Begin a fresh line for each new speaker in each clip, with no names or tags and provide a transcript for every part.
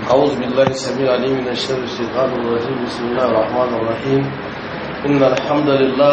أعوذ بالله السميع العليم من الشر الشيطان الرجيم بسم الله الرحمن الرحيم إن الحمد لله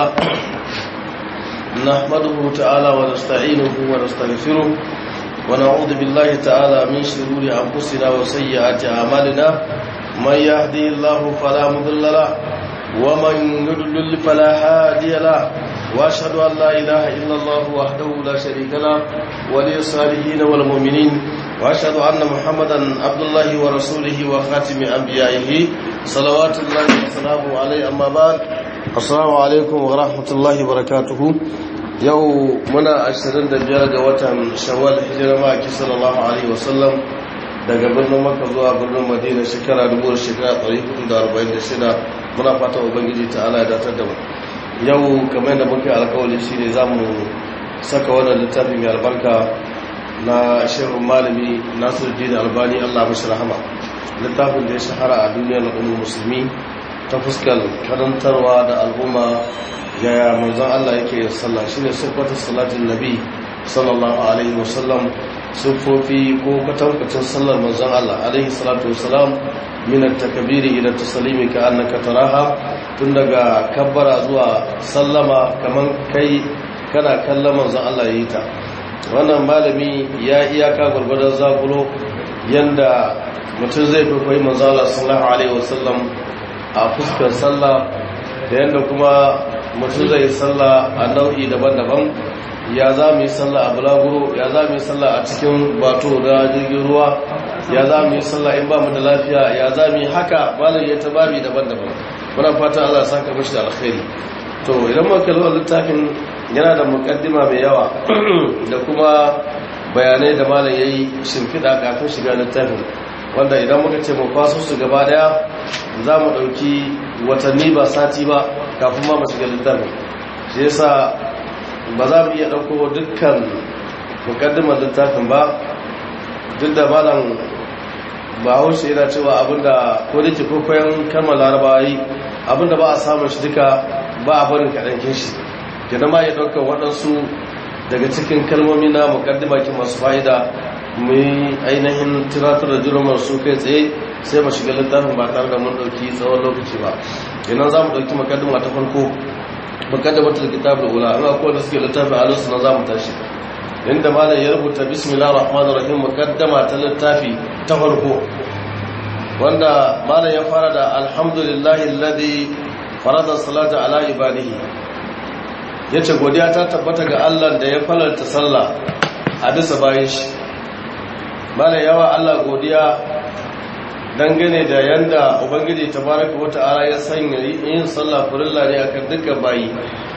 نحمده تعالى ونستعينه ونستغفره ونعوذ بالله تعالى من شرور أنفسنا وسيئات أعمالنا من يهدي الله فلا مضل له ومن يضلل فلا هادي له واشهد ان لا اله الا الله وحده لا شريك له ولي الصالحين والمؤمنين واشهد ان محمدا عبد الله ورسوله وخاتم انبيائه صلوات الله وسلامه عليه اما بعد السلام عليكم ورحمه الله وبركاته yau muna 25 ga watan shawwal hijira maki sallallahu alaihi wasallam daga birnin makka zuwa birnin madina shekara 1446 muna fata ubangiji ta ala ya datar da mu yau kamar yadda muke alkawali shi ne za mu saka wannan littafi mai albarka na shirin malami nasiruddin albani allah mashi rahama littafin da ya shahara a duniyar al'ummar musulmi ta fuskar karantarwa da al'umma yaya manzon allah yake yin sallah shine siffatar salatin nabi sallallahu alaihi wasallam siffofi ko kwatankwacin sallar manzon allah alaihi salatu wasalam min at-takbiri ila at-taslimi ka annaka taraha tun daga kabbara zuwa sallama kaman kai kana kallon manzon Allah yayi ta wannan malami ya iyaka gurgurdan zakulo yanda mutum zai koyi manzon Allah sallallahu alaihi wasallam a fuskar sallah da yanda kuma mutum zai sallah a nau'i daban-daban ya za mu yi sallah a bulaguro ya za mu yi sallah a cikin bato da jirgin ruwa ya za mu yi sallah in ba mu da lafiya ya za mu yi haka malam ya ta babi daban-daban muna fata Allah ya saka mashi da alkhairi to idan muka kalli littafin yana da mukaddima mai yawa da kuma bayanai da malam yayi shimfiɗa kafin shiga littafin wanda idan muka ce mu kwaso su gaba daya za mu ɗauki watanni ba sati ba kafin ma mu shiga littafin shi yasa ba za mu iya ɗauko dukkan mukaddimar littafin ba duk da malam ba haushe yana cewa abinda ko da ke kwakwayon kalmar larabawa yi abinda ba a samun shi duka ba a barin kaɗankin shi gina ma ya ɗaukar waɗansu daga cikin kalmomi na mukaddima ki masu fa'ida mu yi ainihin tunatar da jirumar su kai tsaye sai mu shiga littafin ba tare da mun ɗauki tsawon lokaci ba idan za mu ɗauki mukaddima ta farko mukaddamatul kitabul ula an akwai da suke littafin alusu na za mu tashi inda malam ya rubuta bismillah rahman rahim mukaddama ta littafi ta farko wanda malam ya fara da alhamdulillahi alladhi farada salata ala ibadihi yace godiya ta tabbata ga Allah da ya falalta sallah a bisa bayan shi malam yawa Allah godiya dangane da yanda ubangiji tabaraka wata'ala ya sanya yin sallah furilla ne akan dukkan bayi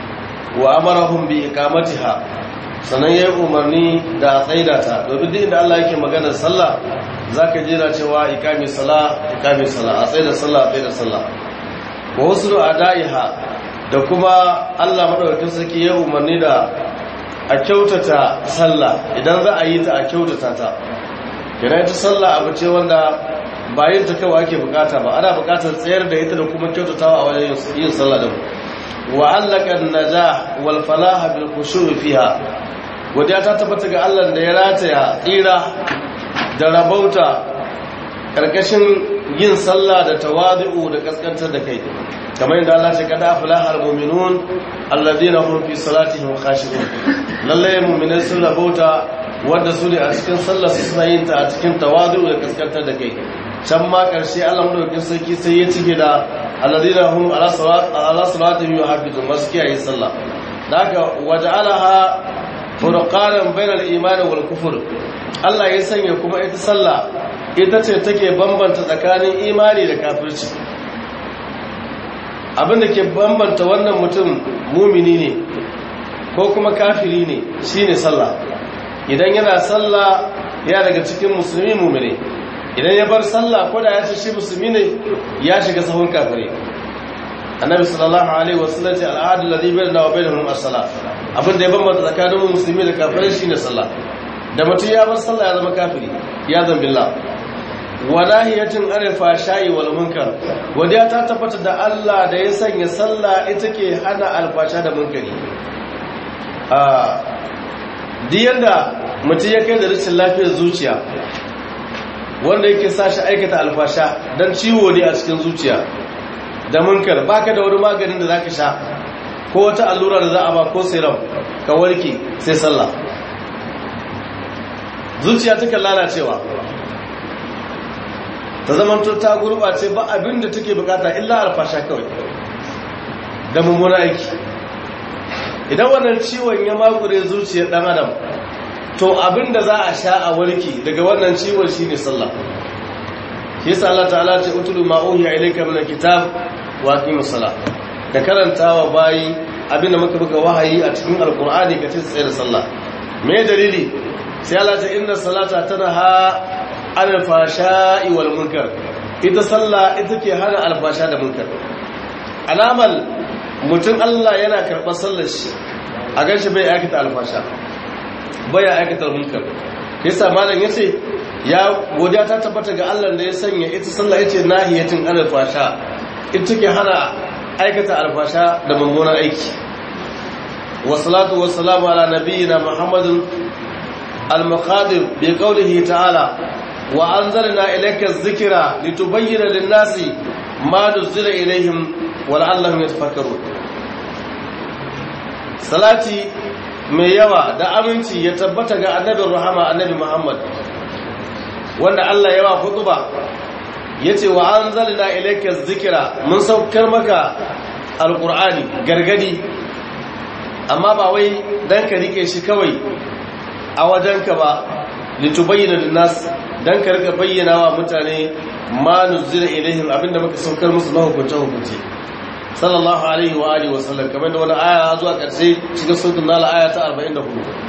wa amarahum bi iqamatiha sannan ya yi umarni da tsaida ta domin duk inda Allah yake maganar sallah za ka jira cewa ikami sala ikami sala a tsaida sallah a tsaida sallah wa wasu a da'iha da kuma Allah maɗaukakin sarki ya umarni da a kyautata sallah idan za a yi ta a kyautata ta kira ita sallah abu ce wanda ba yin ta kawai ake bukata ba ana bukatar tsayar da ita da kuma kyautatawa a wajen yin sallah da wa allaka an-najah wal falah bil khushu' fiha godiya ta tabbata ga Allah da ya rataya tsira da rabauta karkashin yin sallah da tawadu da kaskantar da kai kamar yadda Allah ce kada aflahal mu'minun alladhina hum fi salatihim khashi'un lalle mu'minai sun rabauta wanda su ne a cikin sallar su suna yin ta a cikin tawadu da kaskantar da kai can ma karshe Allah madaukakin sarki sai ya cike da alladhina hum ala salatihim yuhafizun masu kiyaye sallah da haka waja'alaha furqanan bainal imani wal kufur Allah ya sanya kuma ita sallah ita ce take bambanta tsakanin imani da kafirci abinda ke bambanta wannan mutum mumini ne ko kuma kafiri ne shine sallah idan yana sallah ya daga cikin musulmi mumini idan ya bar sallah ko da ya ce shi musulmi ne ya shiga sahun kafiri annabi sallallahu alaihi wasallam ce al'adu ladhi bainana wa bainahum as-salah abin da ya bambanta tsakanin musulmi da kafirai shine sallah da mutum ya bar sallah ya zama kafiri ya zan billah walahiyatin arifa shayi wal munkar godiya ta tabbata da Allah da ya sanya sallah ita ke hana alfasha da munkari a duk yanda mutum ya kai da rashin lafiyar zuciya wanda yake sa shi aikata alfasha dan ciwo ne a cikin zuciya da munkar baka da wani maganin da zaka sha ko wata allura da za a ba ko serum ka warke sai sallah zuciya take lalacewa ta zamanto ta gurbace ba abin da take bukata illa alfasha kawai da mummuna aiki idan wannan ciwon ya makure zuciyar dan adam to abin da za a sha a warke daga wannan ciwon shine sallah shi yasa Allah ta'ala ce utulu ma uhiya ilayka min alkitab wa aqimus salah ka karantawa bayi abin da muka buga wahayi a cikin alqur'ani ka ce tsaye da sallah me dalili sai Allah ta inna salata tanha anil fashai wal munkar ita sallah ita ke hana alfasha da munkar alamal mutum Allah yana karɓar sallar shi a ganshi bai aikata alfasha bai aikata munkar yasa malam yace ya godiya ta tabbata ga Allah da ya sanya ita sallah yace nahiyatin anil fasha ita ke hana aikata alfasha da mummunan aiki wassalatu wassalamu ala nabiyyina muhammadin al-muqadir bi qawlihi ta'ala wa anzalna ilayka adh-dhikra litubayyana lin-nasi ma nuzila ilayhim wa la'allahum yatafakkarun salati mai yawa da aminci ya tabbata ga annabin rahama annabi muhammad wanda Allah ya ba hutuba yace wa anzalna ilayka adh-dhikra mun saukar maka alqur'ani gargadi amma ba wai dan ka rike shi kawai a wajenka ba litubayyana linnas dan ka rika bayyana wa mutane ma nuzila ilaihim abinda muka saukar musu na hukunce hukunci sallallahu alaihi wa alihi wa sallam kamar da wani aya zuwa karshe cikin suratul nal aya ta 44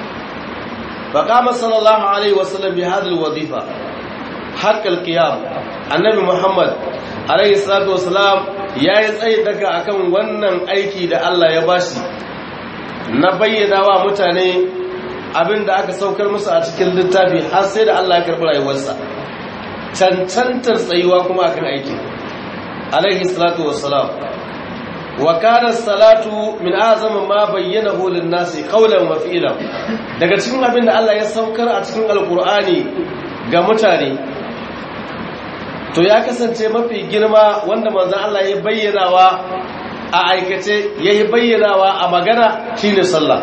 fa qama sallallahu alaihi wa sallam bi hadhihi alwazifa haqqal qiyam annabi muhammad alaihi salatu wasalam yayi tsayi daga akan wannan aiki da Allah ya bashi na bayyana wa mutane abin da aka saukar musu a cikin littafi har sai da Allah ya karɓi rayuwarsa cancantar tsayuwa kuma akan aiki alaihi salatu wassalam wa kana salatu min azama ma bayyanahu lin-nasi qawlan wa fi'lan daga cikin abin da Allah ya saukar a cikin alqur'ani ga mutane to ya kasance mafi girma wanda manzon Allah ya bayyanawa a aikace yayi bayyanawa a magana shine sallah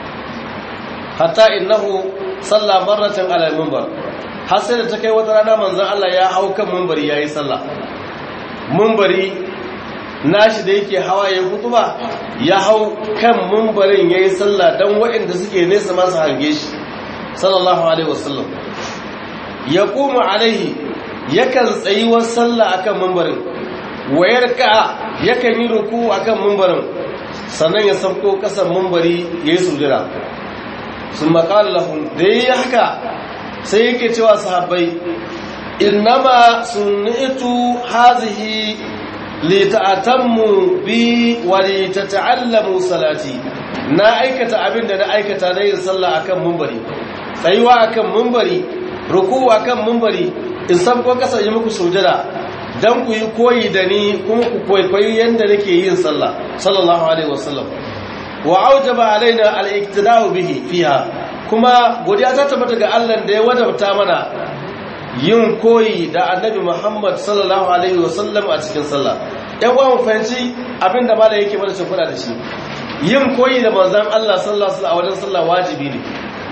hatta innahu salla marratan ala al-minbar har sai da ta kai wata rana manzon Allah ya hau kan minbari yayi sallah minbari nashi da yake hawa yayin hutuba ya hau kan minbarin yayi sallah dan waɗanda suke nesa masu hange shi sallallahu alaihi wasallam yaqumu alaihi yakan tsayi wa sallah akan minbarin wayarka yakan yi ruku akan minbarin sannan ya sauko kasan minbari yayi sujada sun makala lahun da yi haka sai yake cewa sahabbai innama sunnitu hazihi lita'atammu bi wa litata'allamu salati na aikata abin da na aikata na yin sallah akan mumbari tsayuwa akan mumbari ruku akan mumbari in san ko kasa yi muku sujada dan ku yi koyi da ni kuma ku kwaikwayi yanda nake yin sallah sallallahu alaihi wasallam wa aujaba alaina al-iktida'u bihi fiha kuma godiya ta tabbata ga Allah da ya wadabta mana yin koyi da Annabi Muhammad sallallahu alaihi wasallam a cikin sallah ɗan uwa mu fahimci abinda malai yake mana shimfiɗa da shi yin koyi da manzon Allah sallallahu alaihi wasallam a wajen sallah wajibi ne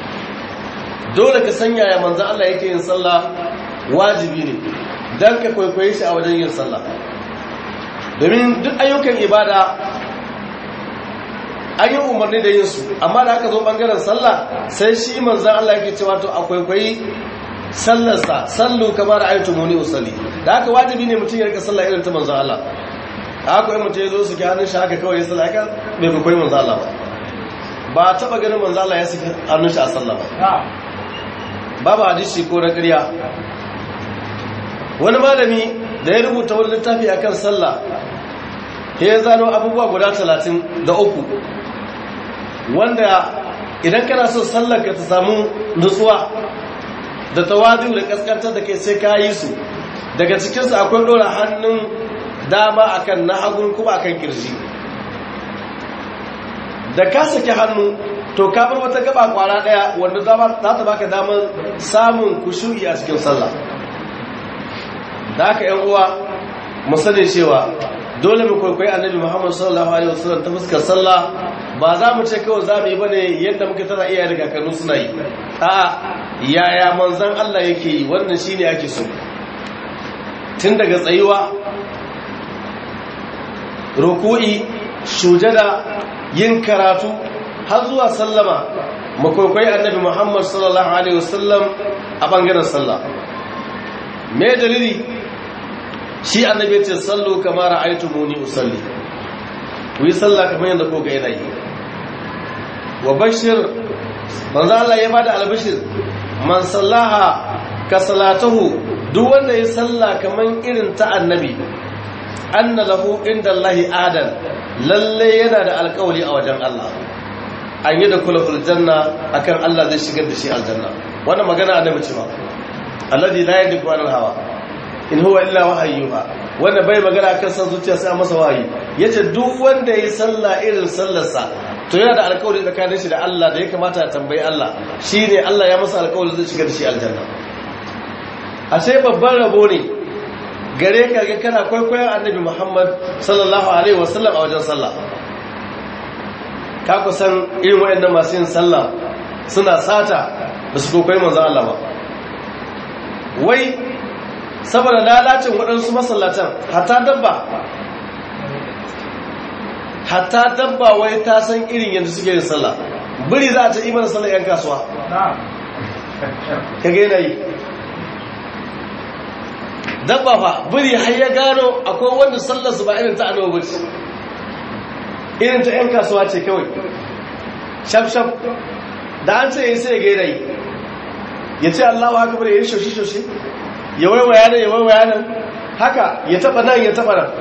dole ka sanya ya manzon Allah yake yin sallah wajibi ne dan ka kwaikwaye shi a wajen yin sallah domin duk ayyukan ibada an yi umarni da yin su amma da aka zo bangaren sallah sai shi manzan Allah yake cewa to akwai kwayi sallarsa sallu kamar ayatu muni usalli da haka wajibi ne mutum ya rika sallah irin ta manzan Allah haka yi mutum ya zo su ki hannun shi haka kawai ya sallah haka bai fi kwayi manzan Allah ba ba a taba ganin manzan Allah ya saki hannun shi a sallah ba babu hadisi ko na ƙarya wani malami da ya rubuta wani littafi akan sallah ya zano abubuwa guda talatin da uku wanda idan kana so sallarka ta samu nutsuwa da tawadu da kaskantar da kai sai ka yi su daga cikinsu akwai ɗora hannun dama akan na hagun kuma akan kirji da ka saki hannu to ka bar wata gaba kwara daya wanda za ta baka damar samun kushu'i a cikin sallah da haka yan uwa mu sani cewa dole mu kwaikwayi annabi Muhammad sallallahu alaihi wasallam ta fuskar sallah ba za mu ce kawai za mu yi bane yadda muka tana iya daga kanu suna yi a'a yaya manzon Allah yake yi wannan shine ake so tun daga tsayuwa ruku'i sujada yin karatu har zuwa sallama mu kwaikwayi annabi Muhammad sallallahu alaihi wasallam a bangaren sallah me dalili shi annabi ya ce sallu kama ra'aytumuni usalli ku yi sallah kamar yadda ko ga yana yi wa bashir manzo Allah ya bada albashir man sallaha ka salatahu duk wanda ya salla kamar irin ta annabi anna lahu inda Allah adan lalle yana da alƙawari a wajen Allah an yi da kula janna akan Allah zai shigar da shi aljanna wannan magana annabi ce ba alladhi la yadiku anil hawa in huwa illa wahayyuha wanda bai magana kan san zuciya sai masa wahayi yace duk wanda yayi sallah irin sallarsa to yana da alƙawari tsakanin shi da Allah da ya kamata ya tambayi Allah shine Allah ya masa alƙawari zai shiga da shi aljanna ashe babban rabo ne gare ka ga kana kwaikwayon annabi Muhammad sallallahu alaihi wasallam a wajen sallah ka kusan irin waɗannan masu yin sallah suna sata ba su kwaikwayi manzon Allah ba wai saboda lalacin waɗansu masallatan hatta dabba hatta dabba wai ta san irin yadda suke yin sallah biri za a ta imanin sallah yan kasuwa ka gaina yi dabba fa biri har ya gano akwai wanda sallar su ba irin ta annabi ba irin ta yan kasuwa ce kawai shaf-shaf da an ce yi sai ya gaina yi ya ce allahu haka bari ya yi shoshi-shoshi ya waiwaya nan ya waiwaya nan haka ya taba nan ya taba nan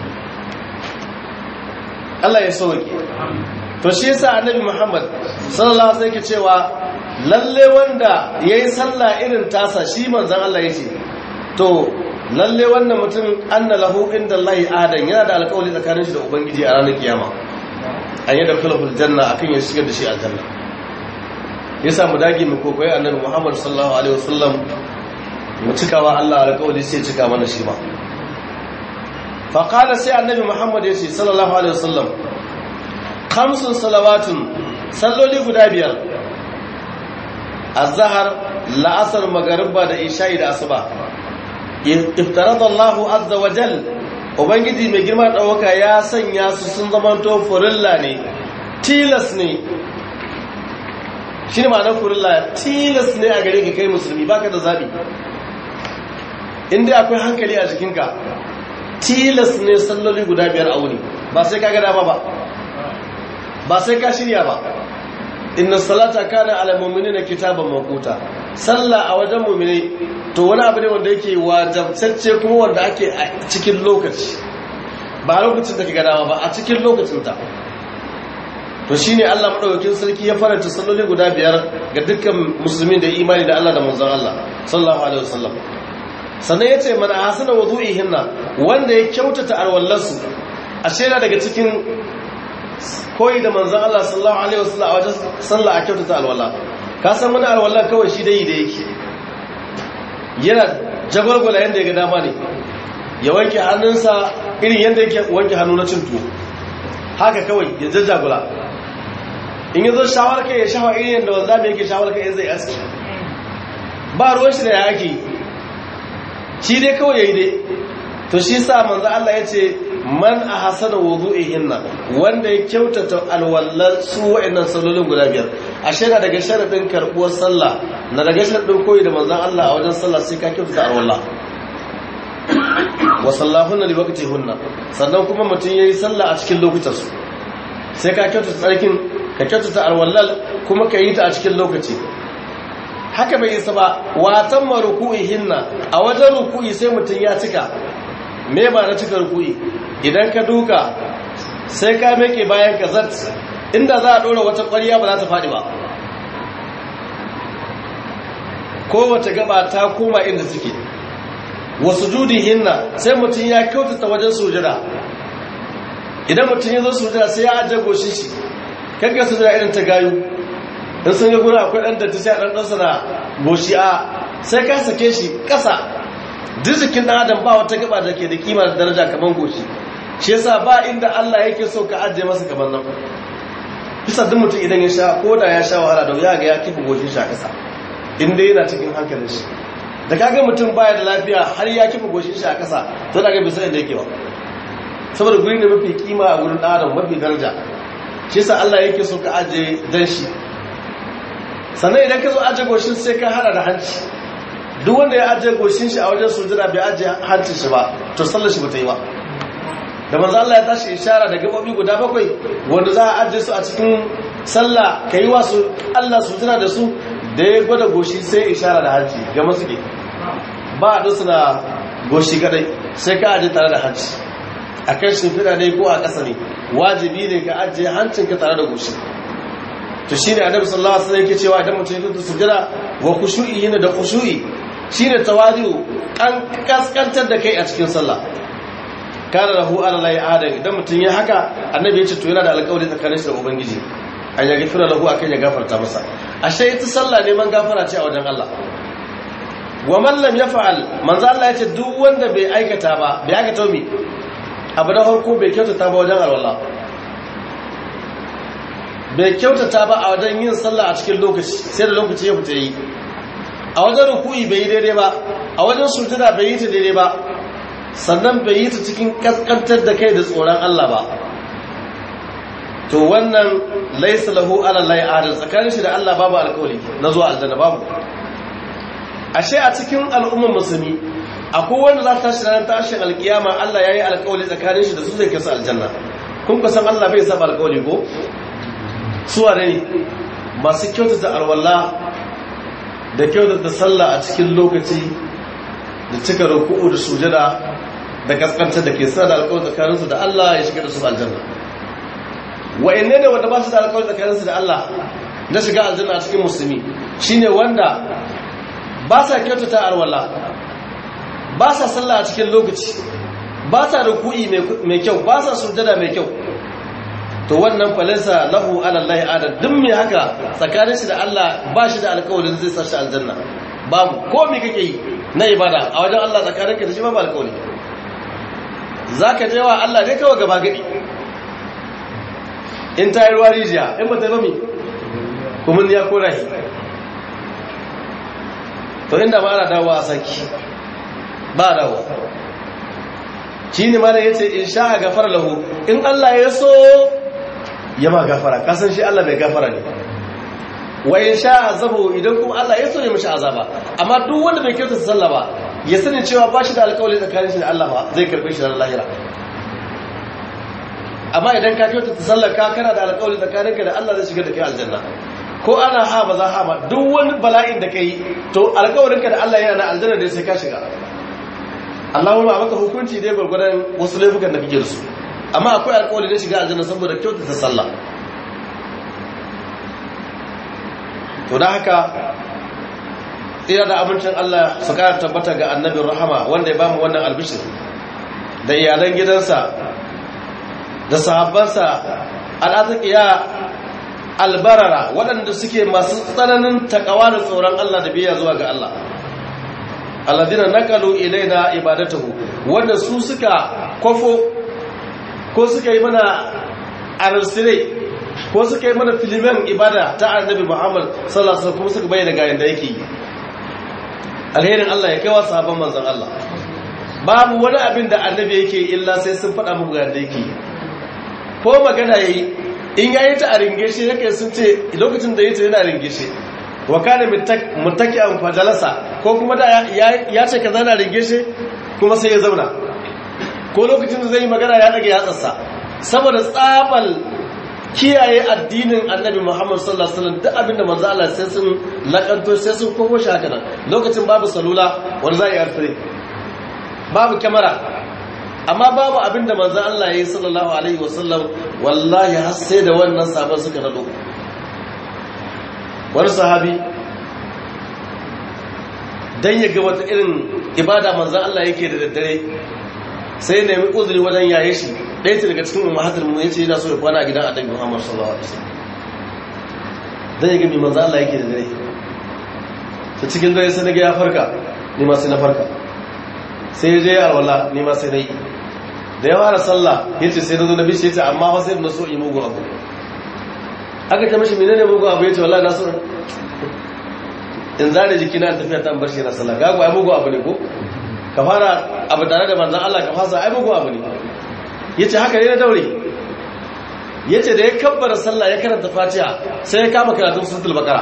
Allah ya sauke to shi yasa annabi Muhammad sallallahu alaihi wasallam cewa lalle wanda yayi sallah irin tasa shi manzon Allah yace to lalle wannan mutum anna lahu indallahi adan yana da alƙawari tsakanin shi da ubangiji a ranar kiyama an yi da kulul janna akan ya shigar da shi aljanna yasa mu dage mu kokoyi annabi Muhammad sallallahu alaihi wasallam mu cikawa Allah alƙawari sai cika mana shi ma fa qala sai annabi Muhammad ya ce sallallahu alaihi wasallam khamsun salawatun salloli guda biyar azhar la'asar magariba da isha'i da asuba iftarada Allahu azza wa jal ubangiji mai girma dauka ya sanya su sun zamanto furilla ne tilas ne shi ne ma'anar furilla tilas ne a gare ka kai musulmi baka da zabi inda akwai hankali a jikinka tilas ne salloli guda biyar a wuni ba sai ka gada ba ba ba sai ka shirya ba inna salata kana ala mu'minina kitaban mawquta sallah a wajen mu'mini to wani abu ne wanda yake wajabtacce kuma wanda ake a cikin lokaci ba lokacin da ka gada ba a cikin lokacin ta to shine Allah madaukakin sarki ya faranta salloli guda biyar ga dukkan musulmi da imani da Allah da manzon Allah sallallahu alaihi wasallam sannan ya ce mana hasana wudu'ihinna wanda ya kyautata alwallarsu a shera daga cikin koyi da manzan Allah sallallahu alaihi wasallam a wajen sallah a kyautata alwala ka san wani alwallar kawai shi dai da yake yana jagwalgwala yadda ya ga dama ne ya wanke hannunsa irin yadda yake wanke hannu na cin tuwo haka kawai ya jajjagula in yi zo shawar kai ya shawa irin yadda wanda mai yake shawar kai zai aski ba ruwan shi da ya ake yi shi dai kawai yayi dai to shi sa manzo Allah ya ce man ahsana wudu'ihinna wanda ya kyautata alwallar su wa'annan sallolin guda biyar ashe da daga sharadin karbuwar sallah na daga sharadin koyi da manzon Allah a wajen sallah sai ka kyautata alwallah wa sallahunna liwaqtihunna sannan kuma mutum yayi sallah a cikin lokutan su sai ka kyautata tsarkin ka kyautata alwallal kuma ka yi ta a cikin lokaci haka bai isa ba watan ma ruku'ihinna a wajen ruku'i sai mutum ya cika me ba na cika ruku'i idan ka duka sai ka meke bayan ka zat inda za a ɗora wata ƙwariya ba za ta faɗi ba kowace gaba ta koma inda suke wasu judi hinna sai mutum ya kyautata wajen sujada idan mutum ya zo sujada sai ya ajiye goshin shi kakka sujada irin ta gayu in sun ga gura akwai ɗan datti sai a ɗan ɗansa na goshi a sai ka sake shi ƙasa duk jikin ɗan adam ba wata gaba da ke da kima da daraja kamar goshi shi yasa ba inda Allah yake so ka ajiye masa kamar nan bisa duk mutum idan ya sha ko da ya sha wahala da ya ga ya kifa goshin shi a ƙasa inda yana cikin hankalin shi da kaga mutum baya da lafiya har ya kifa goshin shi a ƙasa to da ga bisa inda yake ba saboda guri ne mafi kima a gurin ɗan adam mafi daraja shi yasa Allah yake so ka ajiye dan shi sannan idan ka zo ajiye goshin sai ka hada da hanci duk wanda ya ajiye goshin shi a wajen sujada bai ajiye hancin shi ba to sallar shi ba ta yi ba da manzo Allah ya tashi ishara da gabobi guda bakwai wanda za a ajiye su a cikin sallah kai wa su Allah su tuna da su da ya gwada goshi sai ishara da hanci ga masu ke ba a dusu na goshi kadai sai ka ajiye tare da hanci a kan shimfiɗa ne ko a ƙasa ne wajibi ne ka ajiye hancinka tare da goshi to shine annabi sallallahu alaihi wasallam yake cewa idan mutum ya sujada wa khushu'i yana da khushu'i shine tawadu kan kaskantar da kai a cikin sallah kana lahu ala la adam idan mutum ya haka annabi ya ce to yana da alƙawari tsakanin shi da ubangiji an ya gafira lahu akan ya gafarta masa ashe ita sallah neman gafara ce a wajen Allah wa man lam yaf'al manzo Allah ya ce duk wanda bai aikata ba bai aikata mi abu da farko bai kyautata ba wajen alwala bai kyautata ba a wajen yin sallah a cikin lokaci sai da lokaci ya fita yi a wajen ruku'i bai yi daidai ba a wajen sujada bai yi ta daidai ba sannan bai yi ta cikin kaskantar da kai da tsoron Allah ba to wannan laisa lahu ala lai adal tsakanin shi da Allah babu alkawari na zuwa aljanna babu ashe a cikin al'ummar musulmi akwai wanda za ta tashi ranar tashin alkiyama Allah ya yi alkawari tsakanin shi da su zai kasa aljanna kun kusan Allah bai saba alkawari ko suwa ne masu kyautata alwala da kyautata sallah a cikin lokaci da cika ruku'u da sujada da kaskantar da ke sa da alkawari tsakaninsu da Allah ya shiga da su aljanna wa'anne ne wanda ba su da alkawari tsakaninsu da Allah na shiga aljanna a cikin musulmi shine wanda ba sa kyautata alwala ba sa sallah a cikin lokaci ba sa ruku'i mai kyau ba sa sujada mai kyau to wannan falinsa lahu ala Allah adam duk mai haka tsakanin shi da Allah ba shi da alƙawarin zai sa shi aljanna babu ko me kake yi na ibada a wajen Allah tsakaninka da shi babu alƙawari zaka je wa Allah ne kawai gaba gadi in ta yi ruwa rijiya in ba ta ba mi kuma ya kora shi to inda ba ana dawowa a saki ba dawowa shi ne mana ya ce in sha a gafara lahu in Allah ya so ya ma gafara kasan shi Allah mai gafara ne wa in sha azabu idan kuma Allah ya so ya mashi azaba amma duk wanda bai kyauta sallah ba ya sani cewa ba shi da alƙawari tsakanin shi da Allah ba zai karɓi shi da lahira amma idan ka kyauta sallar ka kana da alƙawari tsakaninka da Allah zai shiga da kai aljanna ko ana ha ba za ha ba duk wani bala'in da kai to alƙawarinka da Allah yana da aljanna da sai ka shiga Allahumma a maka hukunci dai gwargwadon wasu laifukan da kake da su amma akwai alƙawari da shiga aljanna saboda kyautata sallah to da haka tsira da abincin Allah su kara tabbata ga annabin rahama wanda ya bamu wannan albishir da iyalan gidansa da sahabbansa al'azikiya albarara waɗanda suke masu tsananin takawa da tsoron Allah da biya zuwa ga Allah alladina naqalu ilaina ibadatahu wanda su suka kofo ko suka yi mana arsire ko suka yi mana filimen ibada ta annabi Muhammad sallallahu alaihi wasallam kuma suka bayyana ga yanda yake yi alherin Allah ya kaiwa sahabban manzon Allah babu wani abin da annabi yake illa sai sun faɗa muku ga yanda yake yi ko magana yayi in yayi ta a ringeshe yake sun ce lokacin da yayi ta yana ringeshe wa kana muttaki'an fajalasa ko kuma da ya ce kaza na ringeshe kuma sai ya zauna ko lokacin da zai yi magana ya daga yatsarsa saboda tsabal kiyaye addinin annabi Muhammad sallallahu alaihi wasallam duk abinda manzo Allah sai sun lakanto sai sun komo shi haka nan lokacin babu salula wanda za a yi arfire babu kyamara amma babu abinda manzo Allah ya yi sallallahu alaihi wasallam wallahi har sai da wannan sabon suka nado wani sahabi dan ya ga wata irin ibada manzo Allah yake da daddare sai nemi uzuri wajen yaye shi ɗaya ce daga cikin ummahatul mu yace yana so ya kwana a gidan annabi Muhammad sallallahu alaihi wasallam dan ya ga mi manzo Allah yake da dare ta cikin dare sai naga ya farka ni ma sai na farka sai ya je ya alwala ni ma sai na yi da ya fara sallah ya ce sai na zo na bishe ce amma fa sai na so yi mugu abu aka ta mashi menene mugu abu ya ce wallahi na so in zare jiki na tafiya ta bar shi na sallah gago ai mugu abu ne ko ka fara abu tare da manzon Allah ka fasa ai mugu abu ne yace haka ne na daure yace da ya kabbara sallah ya karanta fatiha sai ya kama karatun suratul baqara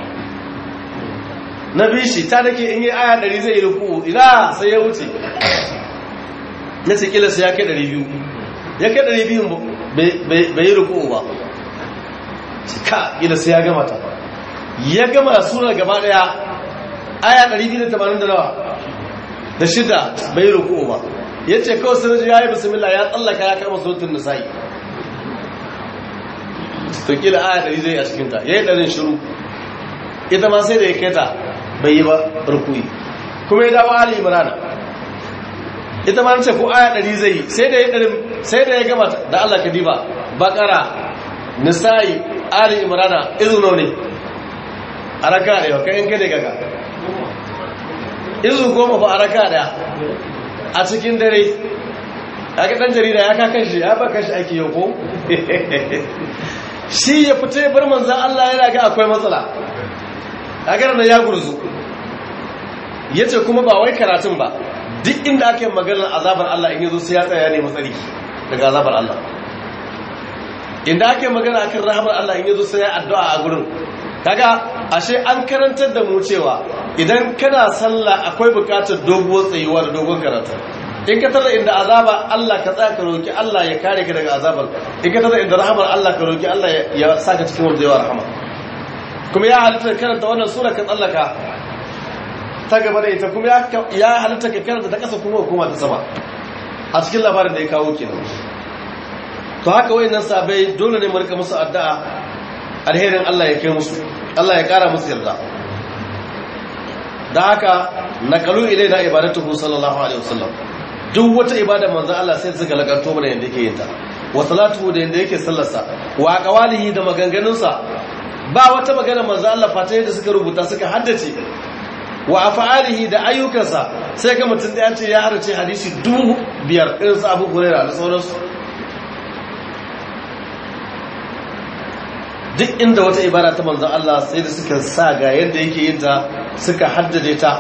na bishi ta nake in yi aya 100 zai yi ruku ina sai ya wuce ya ce kila sai ya kai 200 ya kai 200 bai yi ruku ba ka kila sai ya gama ta ya gama sura gaba daya aya 280 da nawa da shida bai yi ruku ba ya ce kawai sai ya yi bismillah ya tsallaka ya kama surutun nisa'i to kila aya 100 zai a cikinta ya yi ɗarin shiru ita ma sai da ya kai ta bai yi ba rukui kuma ya dawo ali imrana ita ma ce ko aya 100 zai sai da ya ɗarin sai da ya gama da Allah ka diba bakara nisa'i ali imrana izu nawa ne a raka da yau kai in kada gaga izu goma fa a raka daya a cikin dare ya ga ɗan jarida ya ka kashi ya ba kashi ake yau ko shi ya fita ya bar manzan Allah yana ga akwai matsala a ganin ya gurzu ya ce kuma ba wai karatun ba duk inda ake maganar azabar Allah in yazo sai ya tsaya ne matsari daga azabar Allah inda ake magana akan rahamar Allah in yazo sai ya addu'a a gurin kaga ashe an karantar da mu cewa idan kana sallah akwai bukatar doguwar tsayuwa da dogon karatu in ka tara inda azaba Allah ka tsaya ka roki Allah ya kare ka daga azabar in ka tara inda rahamar Allah ka roki Allah ya saka cikin wanda yawa rahama kuma ya halitta karanta wannan sura ka tsallaka ta gaba da ita kuma ya halitta ka karanta ta kasa kuma hukuma ta sama a cikin labarin da ya kawo kenan to haka wayannan sabai dole ne mu rika musu addu'a alherin Allah ya kai musu Allah ya kara musu yarda da haka naqalu ilaina ibadatuhu sallallahu alaihi wasallam duk wata ibada manzon Allah sai suka lakanto mana yanda yake yin ta wa salatuhu da yanda yake sallarsa wa qawalihi da maganganunsa ba wata magana manzon Allah fata da suka rubuta suka haddace wa af'alihi da ayyukansa sai ga mutum da ya ce ya harace hadisi dubu biyar irin su Abu Hurairah da sauransu duk inda wata ibada ta manzon Allah sai da suka sa ga yadda yake yin ta suka haddade ta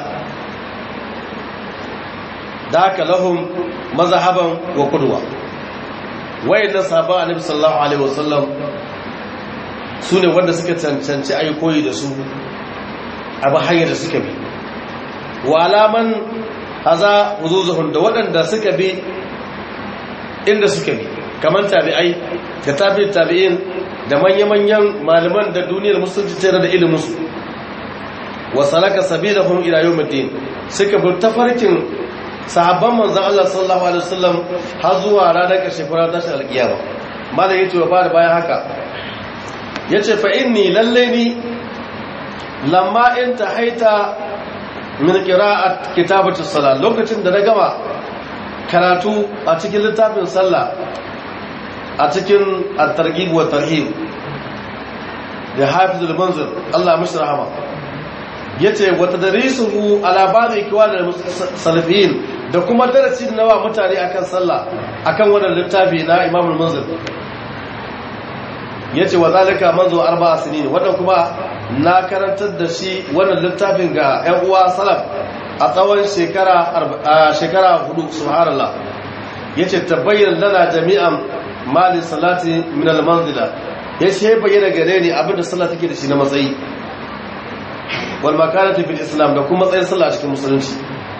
da haka lahum mazhaban wa qudwa wayannan sahabban annabi sallallahu alaihi wasallam sune wanda suka cancanci ayi koyi da su abu hanyar da suka bi wa alaman haza wuzuzuhun da waɗanda suka bi inda suka bi kamar tabi'ai da tabi'in tabi'in da manya-manyan malaman da duniyar musulunci tare da iliminsu wa salaka sabilahum ila yawmiddin suka bi tafarkin sahabban manzon Allah sallallahu alaihi wasallam har zuwa ranar ƙarshe fara tashin alƙiyama malam yace wa fara bayan haka yace fa inni lalle ni lamma in tahaita min qira'at kitabatu salat lokacin da na gama karatu a cikin littafin sallah a cikin at-targhib wa tarhib da hafizul manzur Allah mishi rahama yace wa tadrisuhu ala ba'd ikwan salafiyin da kuma darasi da nawa mutane akan sallah akan wannan littafi na Imam al-Munzir yace wa zalika manzo arba'a sinin wannan kuma na karantar da shi wannan littafin ga ƴan uwa salaf a tsawon shekara shekara hudu subhanallah yace tabayyana lana jami'an mali salati min al-manzila yace bayyana gare ni abinda sallah take da shi na matsayi wal makanati fil islam da kuma matsayin sallah cikin musulunci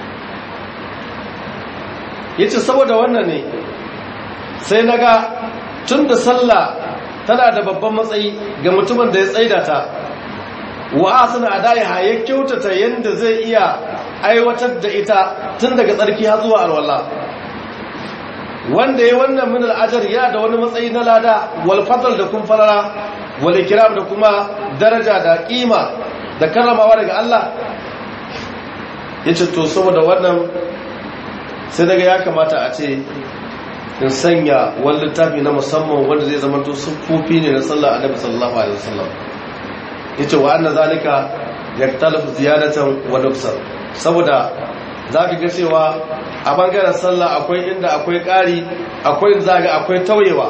yace saboda wannan ne sai naga tunda sallah tana da babban matsayi ga mutumin da ya tsaida ta wa asana adaiha ya kyautata yanda zai iya aiwatar da ita tun daga tsarki har zuwa alwala wanda ya wannan min al'ajar ya da wani matsayi na lada wal fadl da kun falala wal ikram da kuma daraja da kima da karramawa daga Allah yace to saboda wannan sai daga ya kamata a ce in sanya wani littafi na musamman wanda zai zama to sufofi ne na sallar annabi sallallahu alaihi wasallam yace wa anna zalika yaktalafu ziyadatan wa nuksan saboda za ka ga cewa a bangaren sallah akwai inda akwai ƙari akwai zaga akwai tauyewa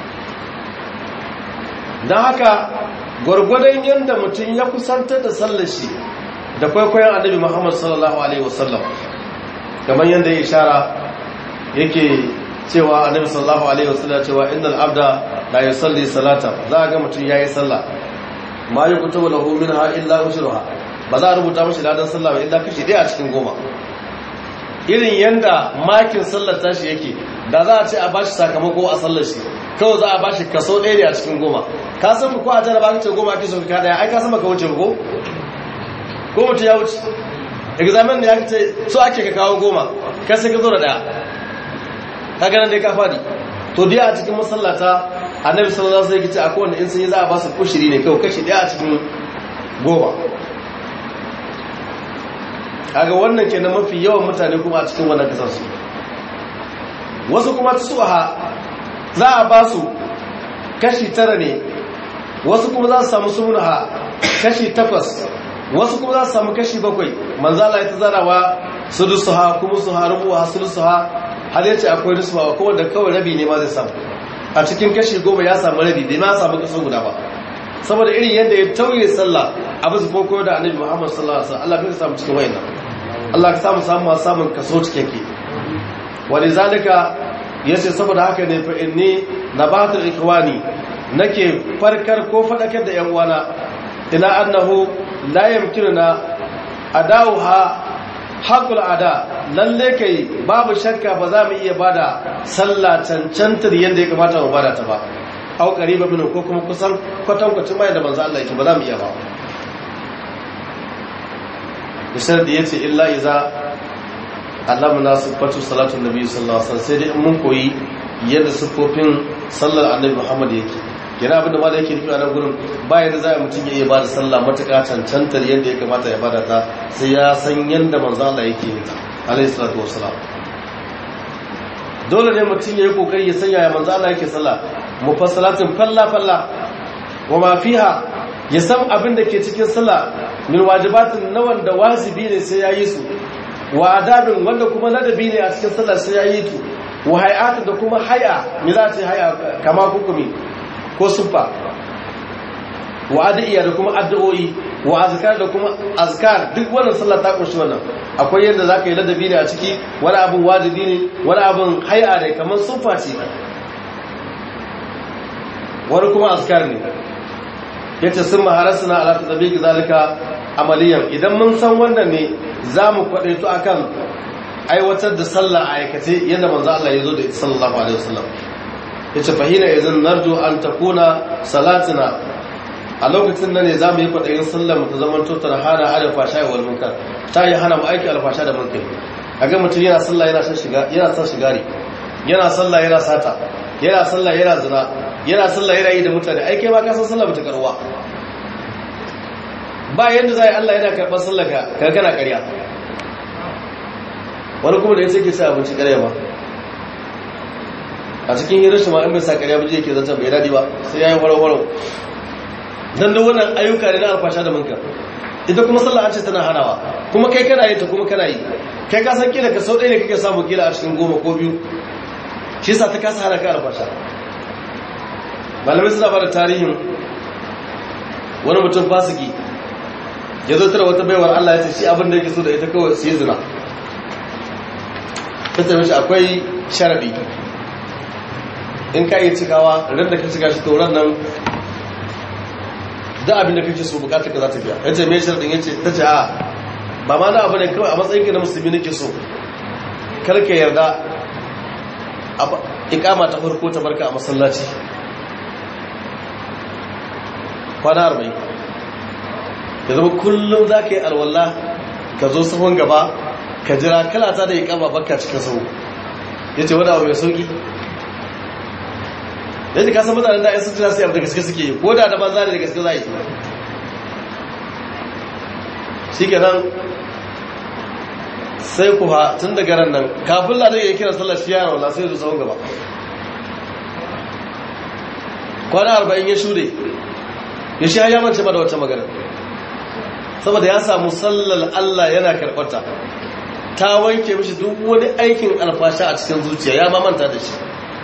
don haka gwargwadon yadda mutum ya kusantar da sallar shi da kwaikwayon annabi muhammad sallallahu alaihi wasallam kamar yadda ya ishara yake cewa annabi sallallahu alaihi wasallam cewa innal abda la yusalli salata za a ga mutum yayi sallah ma yukutubu lahu minha illa ushruha ba za a rubuta mashi ladan sallah ba illa kashi ɗaya a cikin goma irin yanda makin sallar tashi yake da za a ce a bashi sakamako a sallar shi kawai za a bashi kaso ɗaya ne a cikin goma ka san ko a jaraba ka ce goma ake so ka daya ai ka san baka wuce ko ko mutum ya wuce examen ne ya ce so ake ka kawo goma kai sai ka zo da daya ka ganin dai ka fadi to dai a cikin masallata annabi sallallahu alaihi wasallam ya ce akwai wanda in sun yi za a ba su kushiri ne kawai kashi daya a cikin goma kaga wannan kenan mafi yawan mutane kuma a cikin wannan kasar su wasu kuma tsuha za a ba su kashi tara ne wasu kuma za su samu sumunaha kashi takwas wasu kuma za su samu kashi bakwai manzala ya ta zarawa sudusuha kuma su harubuwa sudusuha har yace akwai rusuwa ko wanda kawai rabi ne ma zai samu a cikin kashi goma ya samu rabi bai ma samu kaso guda ba saboda irin yadda ya tauye sallah a bisa farko da annabi Muhammad sallallahu alaihi wasallam Allah bai samu cikin wayannan Allah ka samu samu samun kaso cikakke walizalika yace saboda haka ne fa inni nabatul ikhwani nake farkar ko fadakar da yan uwana ila annahu la yamkinuna adawha haƙul ada lalle kai babu shakka ba za mu iya bada sallah cancantar yadda ya kamata mu bada ta ba au qariba min ko kuma kusan kwatankwacin mai da manzo Allah yake ba za mu iya ba bisar da yace illa iza allamna sifatu salatu nabi sallallahu alaihi wasallam sai dai mun koyi yadda sifofin sallar annabi Muhammad yake yana abin da ma da yake nufi a nan gurin bayan da za a mutum ya iya ba da sallah matuƙa cancantar yadda ya kamata ya bada ta sai ya san yadda manzo Allah yake yi ta alayhi salatu wassalam dole ne mutum ya yi kokari ya sanya ya manzo Allah yake sallah mufassalatin falla falla wa ma fiha ya san abin da ke cikin sallah min wajibatin na wanda wajibi ne sai ya yi su wa adabin wanda kuma ladabi ne a cikin sallah sai ya yi tu wa hay'atin da kuma hay'a me za ta hay'a kama hukumi ko suffa wa addu'a da kuma addu'o'i wa azkar da kuma azkar duk wannan sallah ta kunshi wannan akwai yadda zaka yi ladabi ne a ciki wani abun wajibi ne wani abun hay'a ne kamar suffa ce wani kuma azkar ne yace sun maharasuna ala tadbiqi zalika amaliyan idan mun san wannan ne zamu kwadaito akan aiwatar da sallah a aikace yadda manzo Allah ya zo da sallallahu alaihi wasallam yace fahina idan narju an takuna salatina a lokacin nan ne za mu yi kwaɗayin sallar ta zaman tutar hana hada fasha wal munkar ta yi hana mu aiki alfasha da munkar a ga mutum yana sallah yana son shiga yana son shigari yana sallah yana sata yana sallah yana zina yana sallah yana yi da mutane ai kai ma ka san sallah bata karuwa ba yanda zai Allah yana karɓar sallah ka ka kana ƙarya wani kuma da yace ke ci abinci ƙarya ba a cikin hirar shi ma in bai sa ƙarya ba je yake zanta bai dadi ba sai yayi warwaro dan da wannan ayyuka ne na alfasha da munkar ita kuma sallah an ce tana hanawa kuma kai kana yin ta kuma kana yi kai ka san kila ka sau ɗaya ne kake samu kila a cikin goma ko biyu shi yasa ta kasa hana ka alfasha malamai suna bada tarihin wani mutum fasiki ya zo tara wata baiwar Allah ya ce shi abin da yake so da ita kawai su yi zina ta ce mishi akwai sharadi in ka yi cikawa ran da ka cika shi tauran nan da abin da kake so bukatar ka za ta biya ya ce mai sharadin ya ce ta ce a ba ma na abu ne kawai a matsayin ka na musulmi nake so karka yarda ikama ta farko ta barka a masallaci kwana arba'in ya zama kullum za ka yi alwallah ka zo sahun gaba ka jira kalata da ikama barka cikin sahu ya ce wani abu mai sauki ya ce kasan mutanen da ya sun jira sai abu da gaske suke yi ko da da banza da gaske za a yi shi kenan sai ku ha tun daga ran nan kafin ladar ya kira sallar shi yana wala sai zo sahun gaba kwana arba'in ya shuɗe ya shi ya mance ba da wata magana saboda ya samu sallar Allah yana karɓarta ta wanke mishi duk wani aikin alfasha a cikin zuciya ya mamanta da shi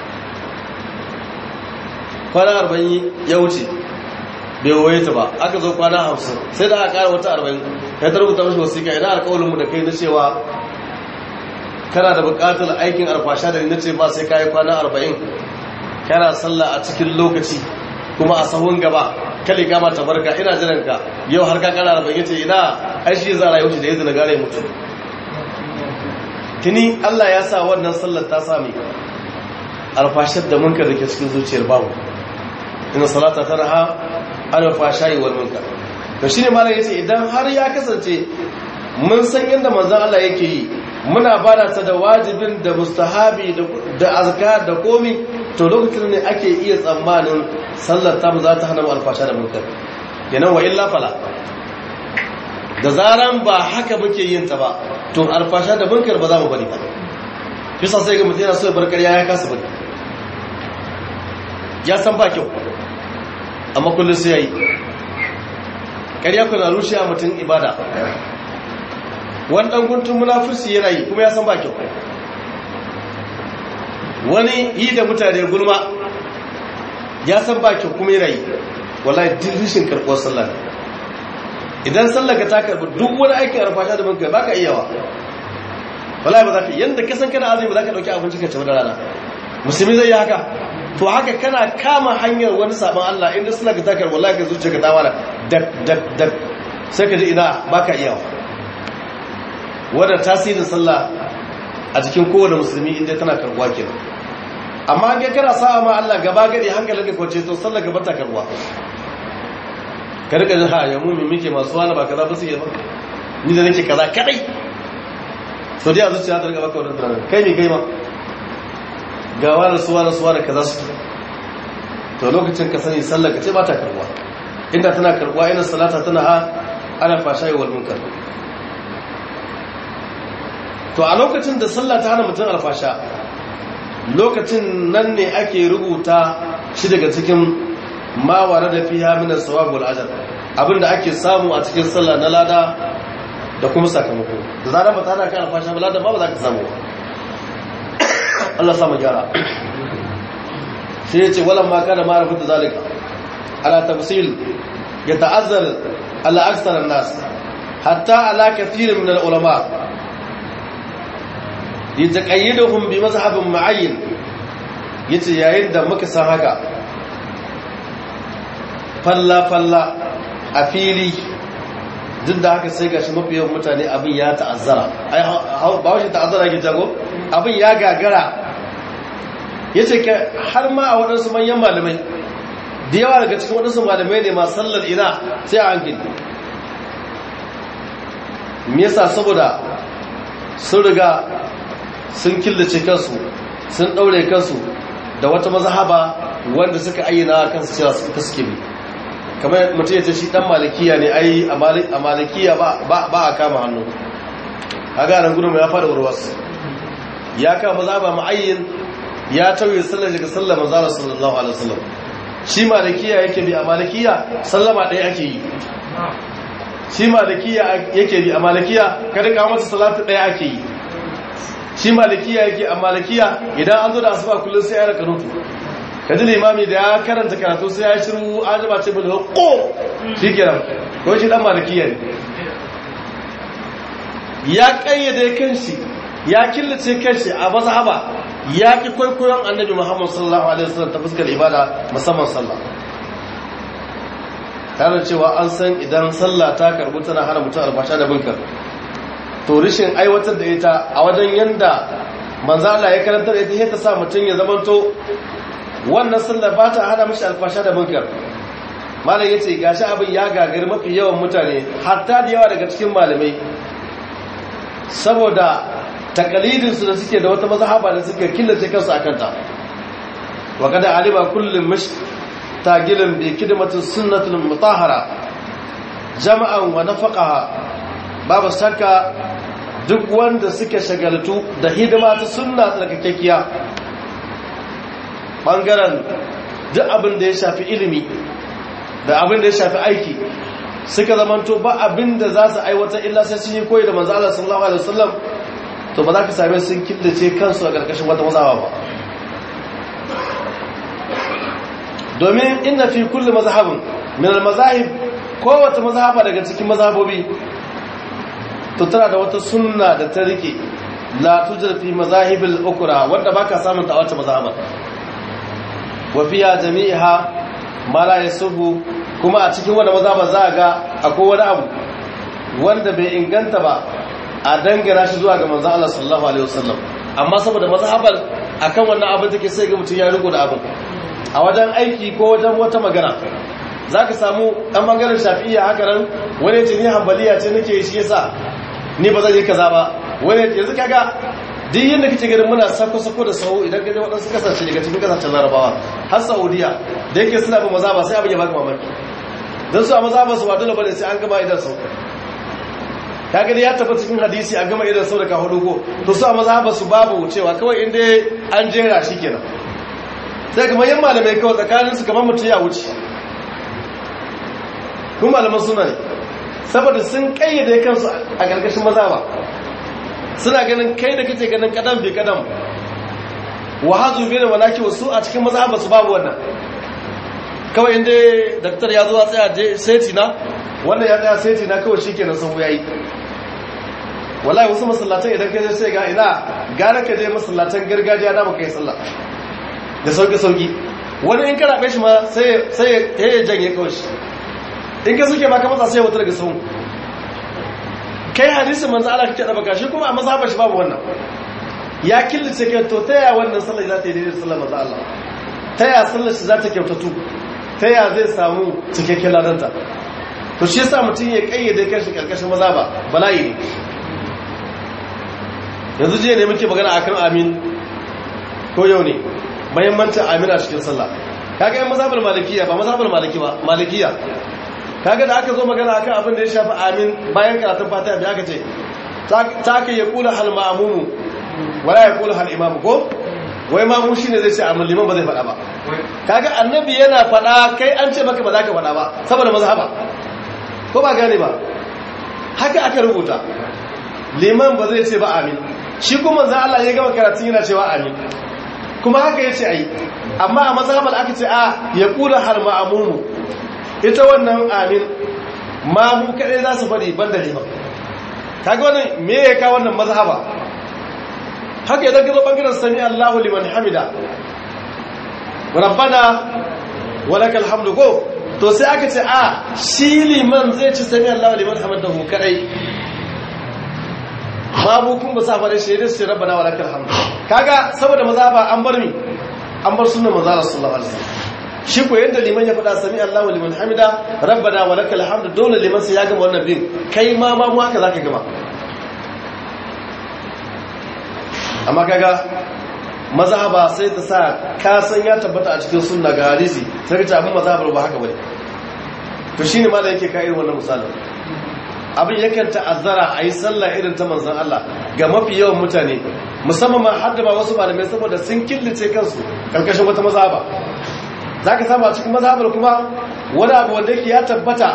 kwana arba'in ya wuce bai waye ta ba aka zo kwana hamsin sai da aka kara wata arba'in ya ta rubuta mashi wasiƙa idan alƙawalinmu da kai na cewa kana da buƙatar aikin alfasha da ni na ce ba sai ka yi kwana arba'in kana sallah a cikin lokaci kuma a sahun gaba kale kama ta barka ina jiran ka yau har ka kana arba'in yace ina ai shi za rayu shi da yadda na gare mutu tuni Allah ya sa wannan sallar ta sami alfashar da munkar da ke cikin zuciyar babu ina salata tanaha ana fashayi wal munkar to shine malam yace idan har ya kasance mun san yadda manzon Allah yake yi muna bada ta da wajibin da mustahabi da azkar da komi to lokacin ne ake iya tsammanin sallar ta za ta hana mu alfasha da munkar kenan wa illa fala da zaran ba haka muke yin ta ba to alfasha da munkar ba za mu bari ba kisa sai ga mutum yana so ya bar ƙarya ya kasa bari ya san ba kyau amma kullum sai ya yi ƙarya kuna rushe a mutum ibada wani ɗan guntun munafurci yana yi kuma ya san ba kyau wani yi da mutane gulma ya san ba kyau kuma yana yi wallahi duk rishin karɓar sallah idan sallah ka ta karɓi duk wani aikin arfasha da banka ba ka iyawa wallahi ba za ka yadda ka san kana azumi ba za ka ɗauki abinci ka ci da rana musulmi zai yi haka to haka kana kama hanyar wani sabon Allah inda suna ka takar wallahi ka zuciya ka ta wala dak dak dak sai ka ji ina baka iyawa wannan tasirin sallah a cikin kowane musulmi inda tana karbuwa kenan amma ga kana sa'a ma Allah gaba gadi hankalin ka kwace to sallah gaba ta karbuwa ka rika jin ha ya mu mi muke masu wani ba kaza ba su yi ba ni da nake kaza kadai to dai a zuciya ta rika baka wannan tunanin kai ne kai ma gawa da suwa da suwa da kaza su to lokacin ka sani sallar ka ce ba ta karbuwa inda tana karbuwa ina salata tana ha ana fasha yi munkar to a lokacin da sallah ta hana mutum alfasha lokacin nan ne ake rubuta shi daga cikin mawara da fiya minar sawabul ajar abinda ake samu a cikin sallah na lada da kuma sakamako da zarar ba ta hana kan alfasha ba lada ba ba za ka samu ba Allah samu gyara sai ya ce walan ma kana ma'arifin da zalika ala tafsil ya ta'azzar ala aksar nas hatta ala kathirin min al-ulama yataqayyiduhum bi mazhabin mu'ayyin yace yayin da muka san haka falla falla a fili duk da haka sai gashi mafi yawan mutane abin ya ta'azzara ai ba wace ta'azzara ke jago abin ya gagara ya ce har ma a waɗansu manyan malamai da yawa daga cikin waɗansu malamai ne masu sallar ina sai a hankali me yasa saboda sun riga sun killace kansu sun ɗaure kansu da wata mazhaba wanda suka ayyana kansu cewa suka suke bi kamar mutum ya ce shi ɗan malikiya ne ai a malikiya ba a kama hannu a ganin gudun ya fada warwas ya kama mazhaba ma'ayyin ya tauye sallar daga sallar manzara sallallahu alaihi wasallam shi malikiya yake bi a malikiya sallama ɗaya ake yi shi malikiya yake bi a malikiya kada ka mata salatu ɗaya ake yi shi malikiya yake a malikiya idan an zo da asuba kullum sai ya raka nutu kaji limami da ya karanta karatu sai ya shiru an jima ce bil ko shi kenan ko shi dan malikiya ne ya kayyade kanshi ya killace kanshi a mazhaba ya ki kwaikwayon annabi Muhammad sallallahu alaihi wasallam ta fuskar ibada musamman sallah tare cewa an san idan sallah ta karbu tana hana mutum albasha da binkar to rishin aiwatar da ita a wajen yanda manzo Allah ya karantar ita sai ta sa mutum ya zamanto wannan sallar ba ta hana mishi alfasha da binkar malam yace gashi abin ya gagari mafi yawan mutane hatta da yawa daga cikin malamai saboda takalidinsu da suke da wata mazhaba da suke killace kansu a kanta wa kada alima kullum mash tagilin bi kidmatin sunnatul mutahhara jama'an wa nafaqaha babu shakka duk wanda suke shagaltu da hidima ta sunna tsarkakekkiya bangaren duk abin da ya shafi ilimi da abin da ya shafi aiki suka zamanto ba abin da za su aiwata illa sai sun yi koyi da manzo Allah sallallahu alaihi wasallam to ba za ka same sun killace kansu a ƙarƙashin wata mazhaba ba domin inna fi kulli mazhabin min al-mazahib kowace mazhaba daga cikin mazhabobi to tana da wata sunna da ta rike la tujar fi mazahibil ukra wanda baka samun ta a wata mazhaba wa fiya jami'a ma la yasuhu kuma a cikin wanda mazhaba za ga akwai wani abu wanda bai inganta ba a dangana shi zuwa ga manzon Allah sallallahu alaihi wasallam amma saboda mazhabar akan wannan abin take sai ga mutum ya riko da abin a wajen aiki ko wajen wata magana za ka samu ɗan ɓangaren shafi'iya haka nan wani ce ni hambaliya ce nake shi yasa ni ba zai yi kaza ba wani yanzu kaga duk yadda kake ganin muna sako-sako da sau idan gaje waɗansu kasashe daga cikin kasashen larabawa har saudiya da yake suna bin maza ba sai abin ya baka mamaki don su a maza ba su ba dole bane sai an gama idan sau ka gani ya tafi cikin hadisi an gama idan sau da ka hudu ko to su a maza ba su babu cewa kawai inda an jera shi kenan sai kamar yan malamai kawai tsakaninsu kamar mutum ya wuce kuma malaman suna ne saboda sun kayyade kansu a ƙarƙashin maza ba suna ganin kai da kace ganin kadan bai kadan wa hazu bi da walaki wasu a cikin maza ba su babu wannan kawai inda daktar ya zo a tsaya seti na wannan ya tsaya seti na kawai shikenan sun yayi wallahi wasu masallatan idan ka je sai ga ina gara ka je masallatan gargajiya da baka yi sallah da sauki-sauki wani in kana shi ma sai ya janye kawai in ka suke maka matsa sai ya wuta daga sau kai hadisun manzo Allah kake da baka shi kuma a mazhabar shi babu wannan ya killace kai to ta yaya wannan sallar za ta yi daidai sallar manzo Allah ta yaya sallar shi za ta kyautatu ta yaya zai samu cikakken ladanta to shi yasa mutum ya kayyade kanshi karkashin mazhaba bala'i ne yanzu jiya ne muke magana akan amin ko yau ne mahimmancin amina cikin sallah kaga yan mazhabar malikiya ba mazhabar maliki ba malikiya kaga da aka zo magana akan abin da ya shafi amin bayan karatun fatiha da aka ce ta ka ya kula hal ma'mumu wala ya kula hal imamu ko wai mamu shine zai ce amin liman ba zai faɗa ba kaga annabi yana faɗa kai an ce maka ba za ka faɗa ba saboda mazhaba ko ba gane ba haka aka rubuta liman ba zai ce ba amin shi kuma manzo Allah ya gama karatun yana cewa amin kuma haka ya ce a yi amma a mazhabar aka ce a ya kula har ma'amumu ita wannan amin mamu kaɗai za su faɗi ban da liman kaga wannan me ya kawo wannan mazhaba haka idan gazo bangaren sami Allahu liman hamida rabbana walakal hamdu ko to sai aka ce a shi liman zai ci sami Allahu liman hamidahu kadai babu kun ba sa fare shi sai rabbana walakal hamdu kaga saboda maza ba an bar mi an bar sunnar manzo sallallahu alaihi wasallam shi ko yanda liman ya faɗa sami Allahu liman hamida rabbana walakal hamdu dole liman sai ya gama wannan bin kai ma ma mu haka zaka gama amma kaga mazhaba sai ta sa ka san ya tabbata a cikin sunna ga hadisi sai ka ce abin mazhabar ba haka bane to shine ma da yake ka irin wannan misalin abin yakan ta'azzara a yi sallah irin ta manzan Allah ga mafi yawan mutane musamman ma har da ba wasu malamai saboda sun killace kansu karkashin wata mazhaba za ka samu a cikin mazhabar kuma wani abu wanda yake ya tabbata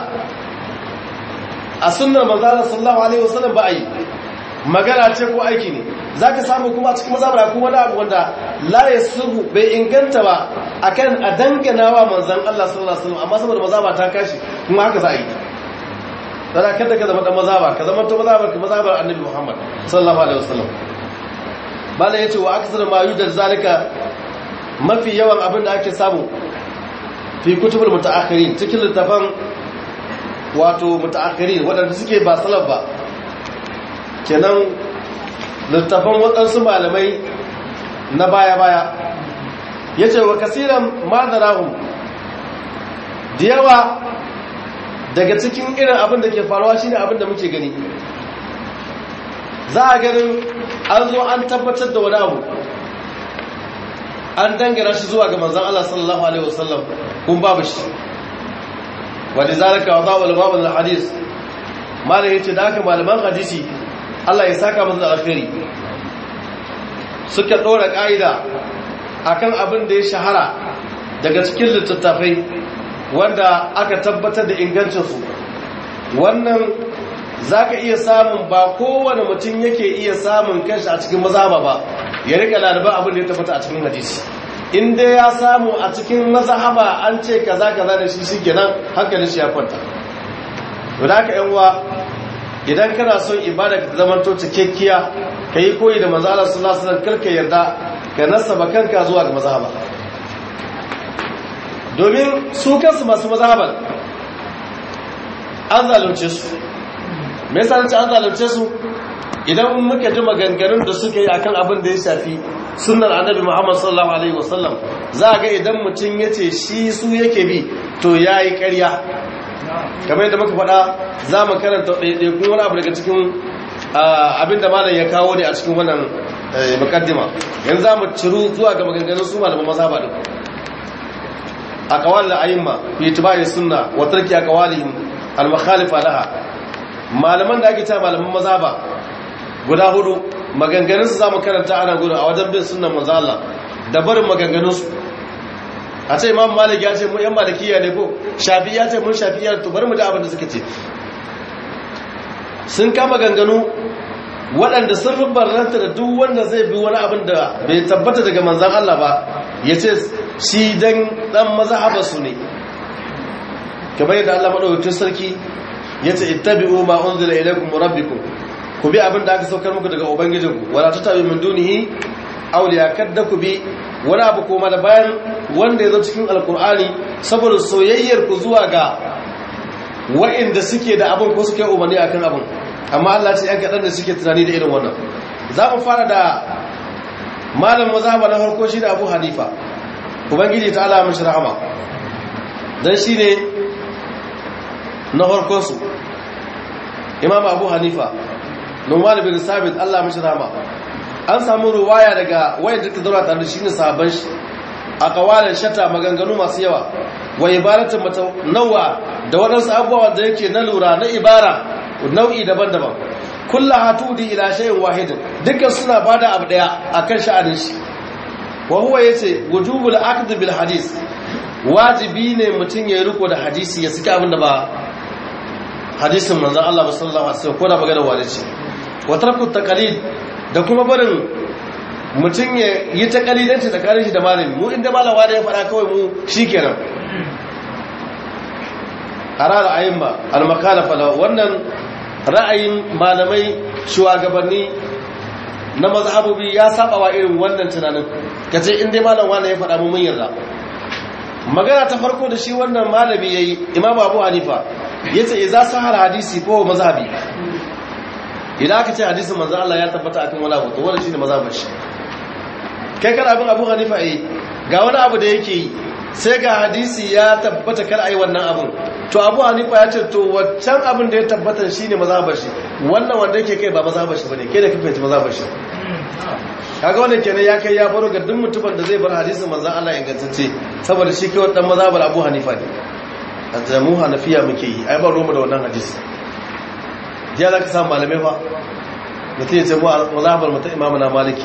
a sunnar manzan Allah sallallahu alaihi wasallam ba a yi magana ce ko aiki ne za ka samu kuma a cikin mazhabar kuma wani abu wanda la ya sulhu bai inganta ba akan a dangana wa manzan Allah sallallahu alaihi wasallam amma saboda mazhaba ta kashi kuma haka za a yi dana kada ka zama dan mazhaba ka zama to mazhabar ka mazhabar annabi Muhammad sallallahu alaihi wasallam bala yace wa aksar ma yudal zalika mafi yawan abin da ake samu fi kutubul mutaakhirin cikin littafan wato mutaakhirin wadanda suke ba salaf ba kenan littafan wadansu malamai na baya baya yace wa kasiran madarahum da yawa daga cikin irin abin da ke faruwa shine abin da muke gani za a ganin an zo an tabbatar da wani abu an dangana shi zuwa ga manzan Allah sallallahu alaihi wasallam kun babu shi wadda zalika wa zawal babul hadis malam yace da haka malaman hadisi Allah ya saka musu da alkhairi suka dora kaida akan abin da ya shahara daga cikin littattafai wanda aka tabbatar da ingancinsu wannan zaka iya samun ba kowane mutum yake iya samun kanshi a cikin mazhaba ba ya rika laliban abin da ya tabbata a cikin hadisi in dai ya samu a cikin mazhaba an ce kaza kaza da shi shikenan hankalin shi ya kwanta to da haka yan uwa idan kana son ibada ka zamanto cikakkiya kai koyi da manzo Allah sallallahu alaihi wasallam karka yarda ka nasaba kanka zuwa ga mazhaba domin su kansu masu mazhaban an zalunce su me yasa nace an zalunce su idan muka ji maganganun da suka yi akan abin da ya shafi sunnar annabi Muhammad sallallahu alaihi wasallam za ga idan mutum yace shi su yake bi to yayi ƙarya kamar yadda muka faɗa za mu karanta ɗaiɗaikun wani abu daga cikin abin da malam ya kawo ne a cikin wannan mukaddima yanzu za mu ciru zuwa ga maganganun su malaman mazhaba din a kawal da ayyuma fi tibai sunna wa tarki aqwalihim al mukhalifa laha malaman da ake cewa malaman mazhaba guda hudu maganganun su zamu karanta ana gudu a wajen bin sunnan manzo Allah da barin maganganun su a ce imam malik ya ce mu yan malikiya ne ko shafi ya ce mun shafi'iyya to bari mu da abin da suka ce sun kama ganganu waɗanda sun rubarranta da duk wanda zai bi wani abin da bai tabbata daga manzan Allah ba ya ce shi dan dan mazhaba su ne kamar yadda Allah madaukakin sarki ya ce ittabi'u ma unzila ilaykum rabbikum ku bi abin da aka saukar muku daga ubangijinku wala tatabi min dunihi awliya kadda ku bi wani abu koma da bayan wanda ya zo cikin alkur'ani saboda soyayyar ku zuwa ga wa'inda suke da abin ko suke umarni akan abin amma Allah ce yan kaɗan da suke tunani da irin wannan za mu fara da malam mazhaba na farko shi da abu hanifa ubangiji ta ala mashi rahama don shi ne na farkonsu imam abu hanifa numan bin sabit allah mashi rahama an samu ruwaya daga wayan da zaura tare da shi ne sahabban shi a kawalan shata maganganu masu yawa wa ibaratin mata nawa da waɗansu abubuwa da yake na lura na ibara nau'i daban-daban kulla hatudi ila shay'in wahidin dukkan suna bada abu daya akan sha'anin shi wa huwa yace wujubul aqd bil hadis wajibi ne mutum ya riko da hadisi ya saki abin da ba hadisin manzon Allah sallallahu alaihi wasallam ko da magana wani ce wa tarku taqalid da kuma barin mutum ya yi taqalidanci tsakanin shi da malami mu inda malama da ya fara kawai mu shikenan harar ayyuma al-makalafa wannan ra'ayin malamai shugabanni na mazhabobi ya saba wa irin wannan tunanin kace in dai malam wani ya faɗa mu mun yarda magana ta farko da shi wannan malami yayi imam abu hanifa yace idza sahar hadisi ko mazhabi idan aka ce hadisin manzo Allah ya tabbata akan wani abu to wannan shine mazhabin shi kai kana abin abu hanifa eh ga wani abu da yake yi sai ga hadisi ya tabbata kar ai wannan abun to abu hanifa ya ce to waccan abin da ya tabbata shine mazhabar shi wannan wanda yake kai ba mazhabar shi bane kai da kake fahimci mazhabar shi kaga wannan kenan ya kai ya faro ga duk mutumin da zai bar hadisin manzon Allah ingantacce saboda shi kai wannan mazhabar abu hanifa ne a mu hanafiya muke yi ai ba roma da wannan hadisi jiya za ka samu malamai fa mutum ya ce mu mazhabar mu ta imamu na maliki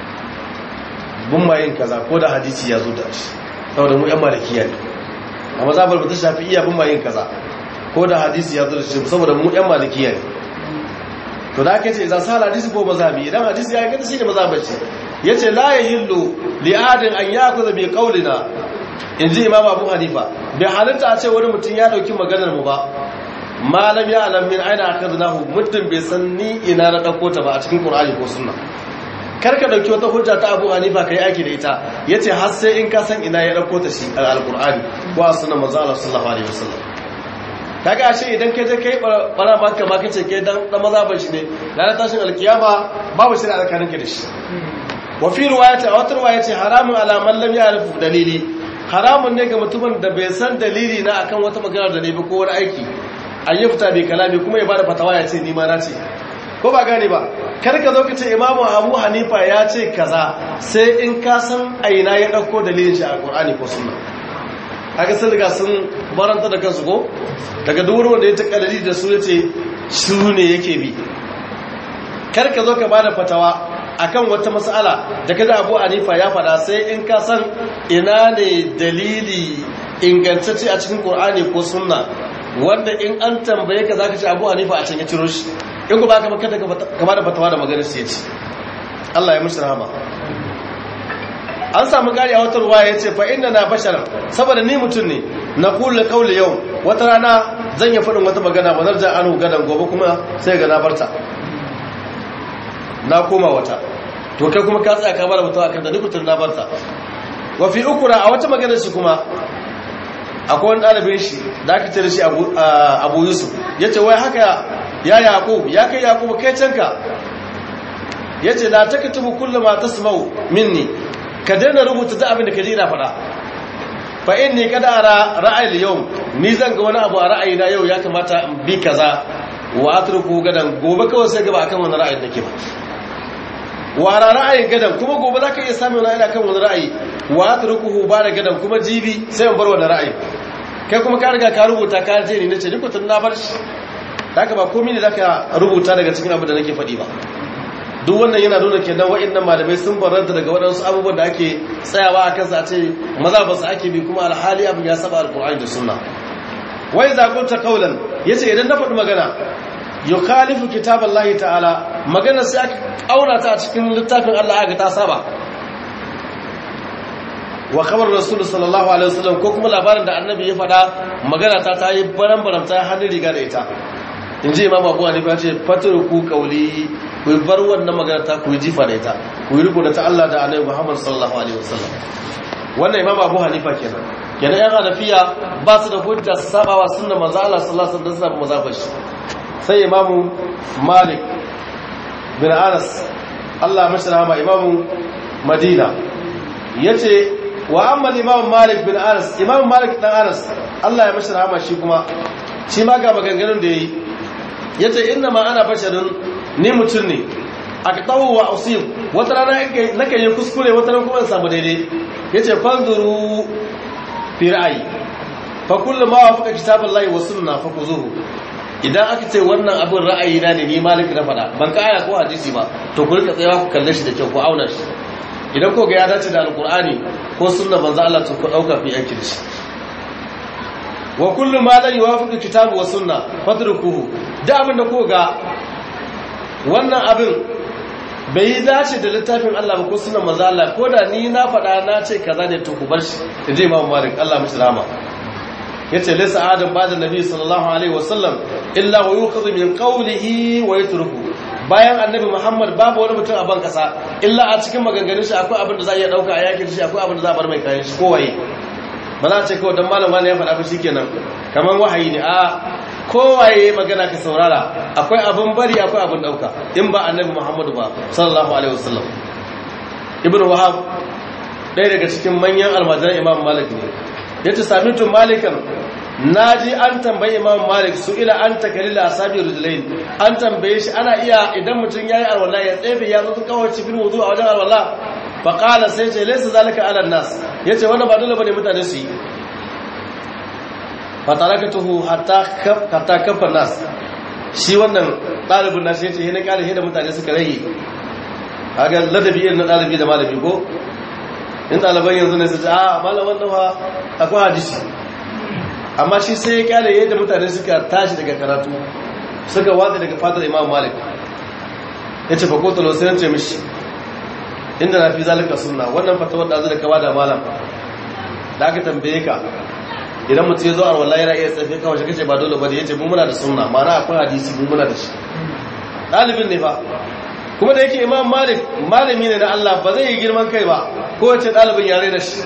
bun ma yin kaza ko da hadisi ya zo da shi saboda mu yan malikiya ne a mazhabar mu ta shafi iya bun ma yin kaza ko da hadisi ya zo da shi saboda mu yan malikiya ne to da ake ce idan sa hadisi ko mazhabi idan hadisi ya gata shi ne mazhabar shi yace la yahillu li adin an yakuza bi qawlina inji imam abu hanifa bai halitta a ce wani mutum ya dauki maganar mu ba malam ya alam min aina akadnahu mutum bai san ni ina na dauko ta ba a cikin qur'ani ko sunna karka dauki wata hujja ta abu hanifa kai aiki da ita yace har sai in ka san ina ya dauko ta shi al-qur'ani ko a sunnar manzo Allah sallallahu alaihi wasallam kaga ashe idan kai je kai bara maka ma kace kai dan dan mazhaban shi ne ranar tashin alkiyama babu shi da alkarin ka da shi wa fi riwayati a wata riwaya ce haramun ala man lam ya'rifu dalili haramun ne ga mutumin da bai san dalili na akan wata magana da ne ba ko wani aiki an yi fita bai kalami kuma ya bada fatawa ya ce ni ma na ce ko ba gane ba kar ka zo ka ce imamu abu hanifa ya ce kaza sai in ka san aina ya ɗauko dalilin shi a alƙur'ani ko sunna haka sun riga sun baranta da kansu ko daga duk wanda ya ta kalali da su ya ce su ne yake bi kar ka zo ka bada fatawa akan wata mas'ala da kaji abu hanifa ya faɗa sai in ka san ina ne dalili ingantacce a cikin ƙur'ani ko sunna wanda in an tambaye ka zaka ce Abu Hanifa a can ya ciro shi in ku ba ka kada ka ba da fatawa da maganar sai ce Allah ya mushi rahama an samu gari a wata ruwa ya ce fa inna na basharan saboda ni mutum ne na kula kauli yau wata rana zan yi faɗin wata magana ba zarja anu gadan gobe kuma sai ga na barta na koma wata to kai kuma ka tsaya ka bada mutuwa kan da dukkan na barta wa fi ukura a wata magana shi kuma akwai wani ɗalibin shi da aka ce da shi abu yusuf ya ce wai haka ya yaƙub ya kai yaƙub kai canka ya ce la taka tubu kullum ma tasmau minni ka daina rubuta ta abin da ka ji ina faɗa fa inni kada ara ra'ayi yau ni zan ga wani abu a ra'ayina yau ya kamata in bi kaza wa atruku gadan gobe kawai sai gaba akan wani ra'ayin nake ba wa ra'ayin gadan kuma gobe zaka iya samun wani kan wani ra'ayi wa atrukuhu ba da gadan kuma jibi sai in bar wani ra'ayi kai kuma ka riga ka rubuta ka je ni nace ni ko tun na bar shi haka ba komai ne zaka rubuta daga cikin abin da nake faɗi ba duk wannan yana nuna kenan wa'annan malamai sun baranta daga waɗansu abubuwan da ake tsayawa a kansa a ce maza ba su ake bi kuma alhali abin ya saba alkur'ani da sunna wai zakunta kaulan yace idan na faɗi magana yukhalifu kitaballahi ta'ala magana sai aka aura ta a cikin littafin Allah aka ta saba wa khabar rasul sallallahu alaihi wasallam ko kuma labarin da annabi ya faɗa magana ta ta yi baran baran ta hannun riga da ita in ji imam abu hanifa ce ku kauli ku bar wannan magana ta ku jifa da ita ku yi riko da ta Allah da annabi Muhammad sallallahu alaihi wasallam wannan imam abu hanifa kenan kenan yan hanafiya ba su da hujja su saba wa sunnar manzo Allah sallallahu alaihi wasallam mazhabar shi sai imamu malik bin anas Allah mashi rahama imamu madina yace wa amma imamu malik bin anas imamu malik dan anas Allah ya mashi rahama shi kuma shi ma ga maganganun da yayi yace inna ma ana basharun ni mutum ne aqtahu wa usib wata rana nake yi kuskure wata rana kuma in samu daidai yace fanzuru fi ra'ayi fa kullu ma wafaqa kitaballahi wa sunna fa kuzuhu idan aka ce wannan abin ra'ayi na ne ni malik na faɗa ban ka aya ko hadisi ba to ku rika tsayawa ku kalle shi da kyau ku auna shi idan ko ga ya dace da alqur'ani ko sunna manzo Allah to ku dauka fi aiki da shi wa kullu ma la yuwafiqu kitabu wa sunna fadrukuhu da abin da ko ga wannan abin bai yi dace da littafin Allah ba ko sunan manzo Allah ko da ni na faɗa na ce kaza ne to ku bar shi da je Imam Malik Allah mishi rahama yace laysa adam ba'da nabi sallallahu alaihi wasallam illa wa yukhadhu min qawlihi wa yatruku bayan annabi Muhammad babu wani mutum a ban kasa illa a cikin maganganun shi akwai abin da za a iya dauka a yakin shi akwai abin da za a bar mai kayan shi kowaye ba za a ce kawai dan malam wani ya faɗa ba shikenan kaman wahayi ne a kowaye magana ka saurara akwai abin bari akwai abin dauka in ba annabi Muhammadu ba sallallahu alaihi wasallam ibnu wahab ɗaya daga cikin manyan almajiran imam malik ne yace samitu malikan naji an tambayi imam malik su ila an takalil asabi rujulain an tambaye shi ana iya idan mutum yayi alwala ya tsefe ya zo kawai cikin wudu a wajen alwala fa qala sai ce laysa zalika ala nas yace wannan ba dole bane mutane su yi fatarakatuhu hatta hatta kafa nas shi wannan dalibin nashi yace he na kare he da mutane suka rage kaga ladabi irin na dalibi da malami ko in daliban yanzu ne su ce a malaman nan fa akwai hadisi amma shi sai ya kare yadda mutane suka tashi daga karatu suka watsa daga fatar imam malik yace fa ko talo sai ce mishi inda na fi zalika sunna wannan fatawar da zai da kaba da malam da aka tambaye ka idan mutum ya zo a wallahi yana iya tsafe kawai shi kace ba dole ba da yace mu muna da sunna ma'ana akwai hadisi mu muna da shi dalibin ne fa kuma da yake imam malik malami ne na Allah ba zai yi girman kai ba ko wace dalibin yare da shi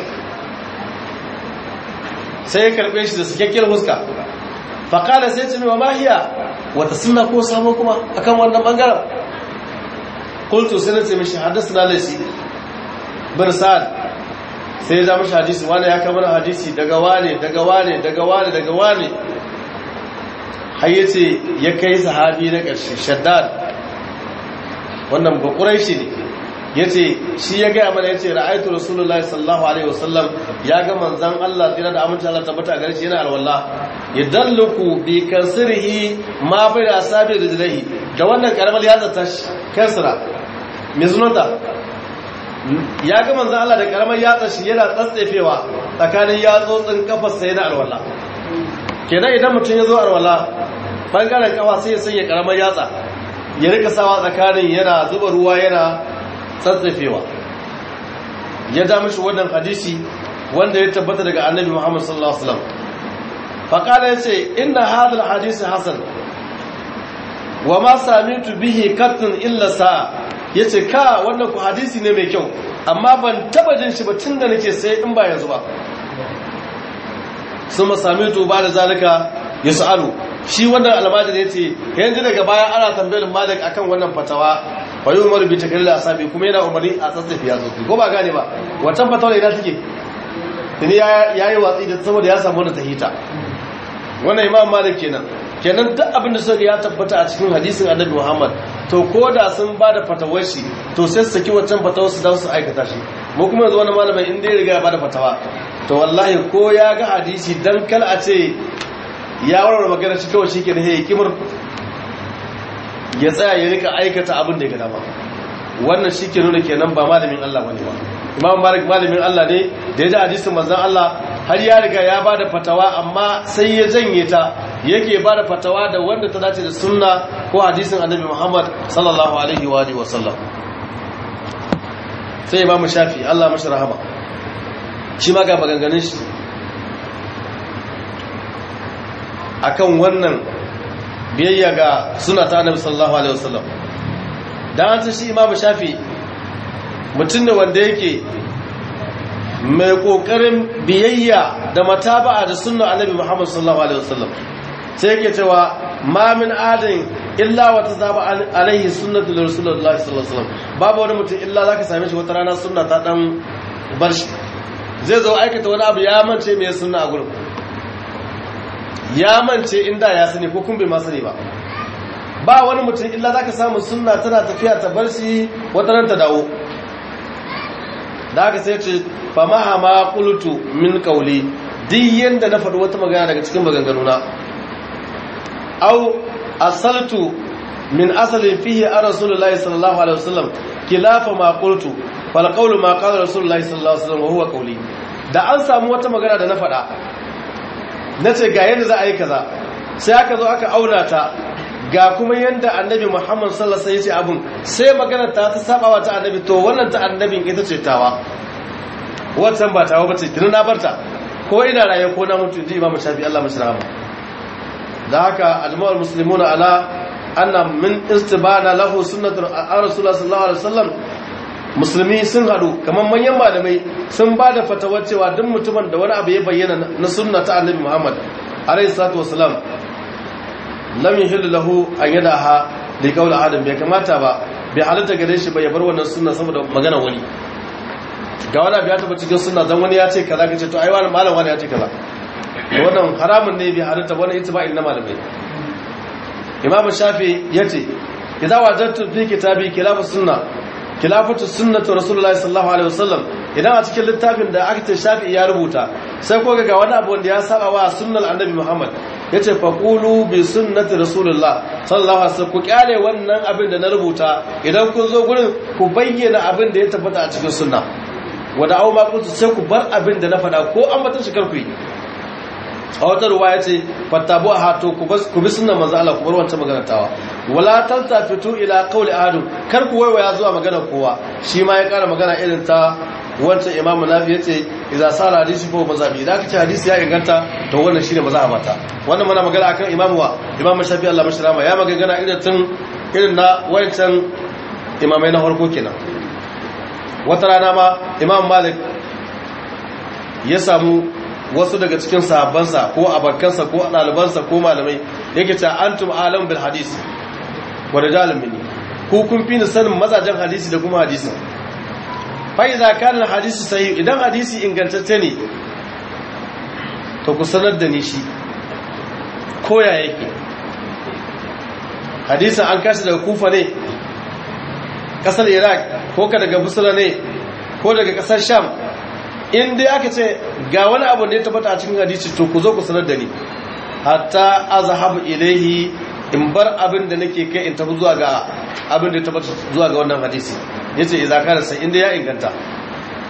sai ya karbe shi da sakakkiyar huska fa qala sai ce wa mahiya wata sunna ko samo kuma akan wannan bangaren qultu sai na ce mishi hadathana laysi bin sa'ad sai ya zama hadisi wani ya kamar hadisi daga wane daga wane daga wane daga wane har yace ya kai sahabi na ƙarshe shaddad wannan bakurai shi ne yace shi ya gaya mana yace ra'aytu rasulullahi sallallahu alaihi wasallam ya ga manzon Allah tira da aminci Allah tabbata gare shi yana alwala yadalluku bi kasrihi ma bai da asabi rijlihi da wannan karamar yatsa ta kasra me sunanta ya ga manzan Allah da karamar yatsa shi yana tsatsefewa tsakanin yatsotsin kafarsa yana alwala kenan idan mutum ya zo arwala bangaren kafa sai ya sanya karamar yatsa ya rika sawa tsakanin yana zuba ruwa yana tsatsafewa ya ja mishi wannan hadisi wanda ya tabbata daga annabi Muhammad sallallahu alaihi wasallam faqala yace inna hadha alhadith hasan wa ma samitu bihi qattun illa sa yace ka wannan ku hadisi ne mai kyau amma ban taba jin shi ba tunda nake sai in ba yanzu ba suma samitu ba da zalika yasalu shi wannan almajiri yace yanzu daga baya ana tambayar malik akan wannan fatawa wa umar bi takril asabi kuma yana umarni a tsatsafi ya tsofi ko ba gane ba wancan fatawa ina take tuni ya yi watsi da saboda ya samu wanda tahita wannan imam malik kenan kenan duk abin da suka ya tabbata a cikin hadisin annabi muhammad to ko da sun ba da fatawar shi to sai su saki wancan fatawar su don su aikata shi mu kuma yanzu wani malamin inda ya riga ya ba da fatawa to wallahi ko ya ga hadisi dan kal a ce ya warware magana shi kawai shi ke da kimar ya tsaya ya rika aikata abin da ya gada ba wannan shi ke nuna kenan ba malamin Allah bane ba imam malik malamin Allah ne da ya ji hadisin manzon Allah har ya riga ya bada fatawa amma sai ya janye ta yake bada fatawa da wanda ta dace da sunna ko hadisin annabi Muhammad sallallahu alaihi wa alihi wa sallam sai imam shafi Allah mashi rahama shi ma ga maganganun shi akan wannan biyayya ga suna ta annabi sallallahu alaihi wasallam dan an shi imamu shafi mutum ne wanda yake mai kokarin biyayya da mataba'a da sunnar annabi muhammad sallallahu alaihi wasallam sai yake cewa ma min adin illa wa tazaba alaihi sunnatu rasulullahi sallallahu alaihi wasallam babu wani mutum illa zaka same shi wata rana sunna ta dan bar shi zai zo aikata wani abu ya mance me sunna a gurin ya mance inda ya sani ko kun bai ma sani ba ba wani mutum illa zaka samu sunna tana tafiya ta bar shi wata ran ta dawo da haka sai ce fa mahama qultu min qawli duk yanda na faɗi wata magana daga cikin maganganuna au asaltu min asalin fihi a rasulullahi sallallahu alaihi wasallam kilafa ma qultu fal qawlu ma qala rasulullahi sallallahu alaihi wasallam wa huwa qawli da an samu wata magana da na faɗa nace ga yanda za a yi kaza sai aka zo aka auna ta ga kuma yanda annabi Muhammad sallallahu alaihi wasallam ya ce abun sai magana ta ta sabawa ta annabi to wannan ta annabin ita ce tawa wannan ba tawa bace kin na barta ko ina raye ko na mutu ji Imam Shafi Allah mashi rahama da haka ajma'ul muslimuna ala anna min istibana lahu sunnatu rasulullah sallallahu alaihi wasallam musulmi sun hadu kamar manyan malamai sun ba da fatawar cewa duk mutumin da wani abu ya bayyana na sunna ta annabi Muhammad alaihi salatu wasalam lam yahillu lahu an yadaha li qawli adam bai kamata ba bai halatta gare shi ba ya bar wannan sunna saboda magana wani ga wani abu ya taba cikin sunna dan wani ya ce kaza kace to ai wani malam wani ya ce kaza wannan haramun ne bai halatta wani itiba'in na malamai imam shafi yace idza wajadtu fi kitabi khilafus sunna khilafatu sunnatu rasulullahi sallallahu alaihi wasallam idan a cikin littafin da aka ce shafi ya rubuta sai ko ga wani abu wanda ya saba wa sunnar annabi muhammad yace faqulu bi sunnati rasulullah sallallahu alaihi wasallam ku kyale wannan abin da na rubuta idan kun zo gurin ku bayyana abin da ya tabbata a cikin sunna wada au ma kuntu sai ku bar abin da na faɗa ko an mata shi karku yi a wata ruwa ya ce fattabu a hato ku bi sunan manzo Allah ku bar wancan magana tawa wala taltafitu ila qawli ahadin kar ku waiwaya zuwa magana kowa shi ma ya kara magana irin ta wancan imam nafi yace idza sala hadisi ko mazhabi idan ka ce hadisi ya inganta to wannan shine mazhabata wannan muna magana akan imam wa imam shafi Allah mashrama ya magana irin tun irin na wancan imamai na farko kenan wata rana ma imam malik ya samu wasu daga cikin sahabbansa ko abakansa ko ɗalibansa ko malamai yake ta antum alam bil hadis wa rijalun minni ku kun fi ni sanin mazajen hadisi da kuma hadisi fa idza kana al hadisi sahih idan hadisi ingantacce ne to ku sanar da ni shi ko ya yake hadisin an kashi daga kufa ne kasar iraq ko ka daga busra ne ko daga kasar sham in dai aka ce ga wani abu da ya tabbata a cikin hadisi to ku zo ku sanar da ni hatta azhabu ilaihi in bar abin da nake kai in tafi zuwa ga abin da ya tabbata zuwa ga wannan hadisi yace idza kana sai inda ya inganta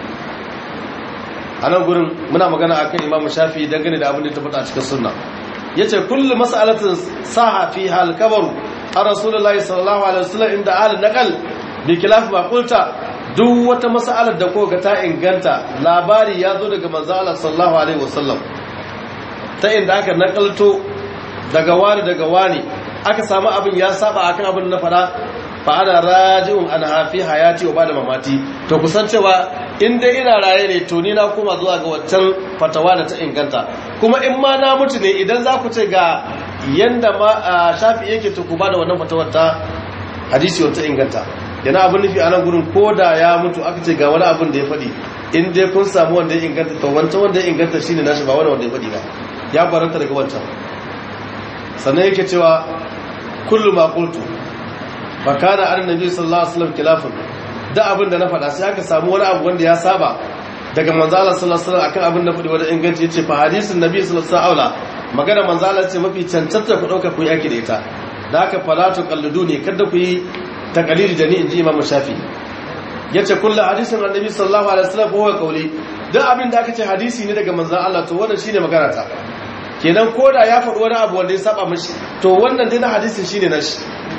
a nan gurin muna magana akan imamu shafi dangane da abin da ya tabbata a cikin sunna yace kullu mas'alatin saha fi hal kabaru an rasulullahi sallallahu alaihi wasallam inda al naqal bi khilaf ma qulta duk wata mas'alar da koga ta inganta labari ya zo daga manzo Allah sallallahu alaihi wasallam ta inda aka nakalto daga wani daga wani aka samu abin ya saba akan abin na fara fa ana raji'un an hafi hayati wa bada mamati to kusan cewa in dai ina raye ne to ni na koma zuwa ga waccan fatawa da ta inganta kuma in ma na mutu ne idan za ku ce ga yanda ma shafi yake to ku bada wannan fatawar ta hadisi wata inganta yana abin nufi a nan gurin ko da ya mutu aka ce ga wani abin da ya faɗi in dai kun samu wanda ya inganta to wancan wanda ya inganta shine nashi ba wani wanda ya faɗi ba ya baranta daga wancan sannan yake cewa kullu ma qultu fa kana annabi sallallahu alaihi wasallam khilafun da abin da na faɗa sai aka samu wani abu wanda ya saba daga manzo Allah sallallahu alaihi wasallam akan abin da faɗi wanda inganci yace fa hadisin nabi sallallahu alaihi wasallam magana manzo Allah ce mafi cancanta ku dauka ku yi yaki da ita da haka falatu qalliduni kada ku yi taqlidi da ni inji imam shafi yace kullu hadisin annabi sallallahu alaihi wasallam huwa qawli duk abin da aka ce hadisi ne daga manzo Allah to wannan shine magana ta kenan koda ya faɗi wani abu wanda ya saba mishi to wannan dai na hadisin shine nashi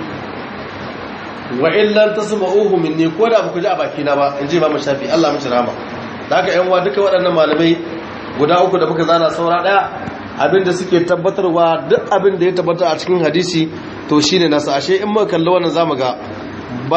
wa illan tasma'uhu minni ko da ku ji a baki na ba in ji Imam Shafi Allah mishi rama da haka yan uwa duka waɗannan malamai guda uku da muka zana saura daya abinda suke tabbatarwa duk abin da ya tabbata a cikin hadisi to shine nasa ashe in muka kalli wannan zamu ga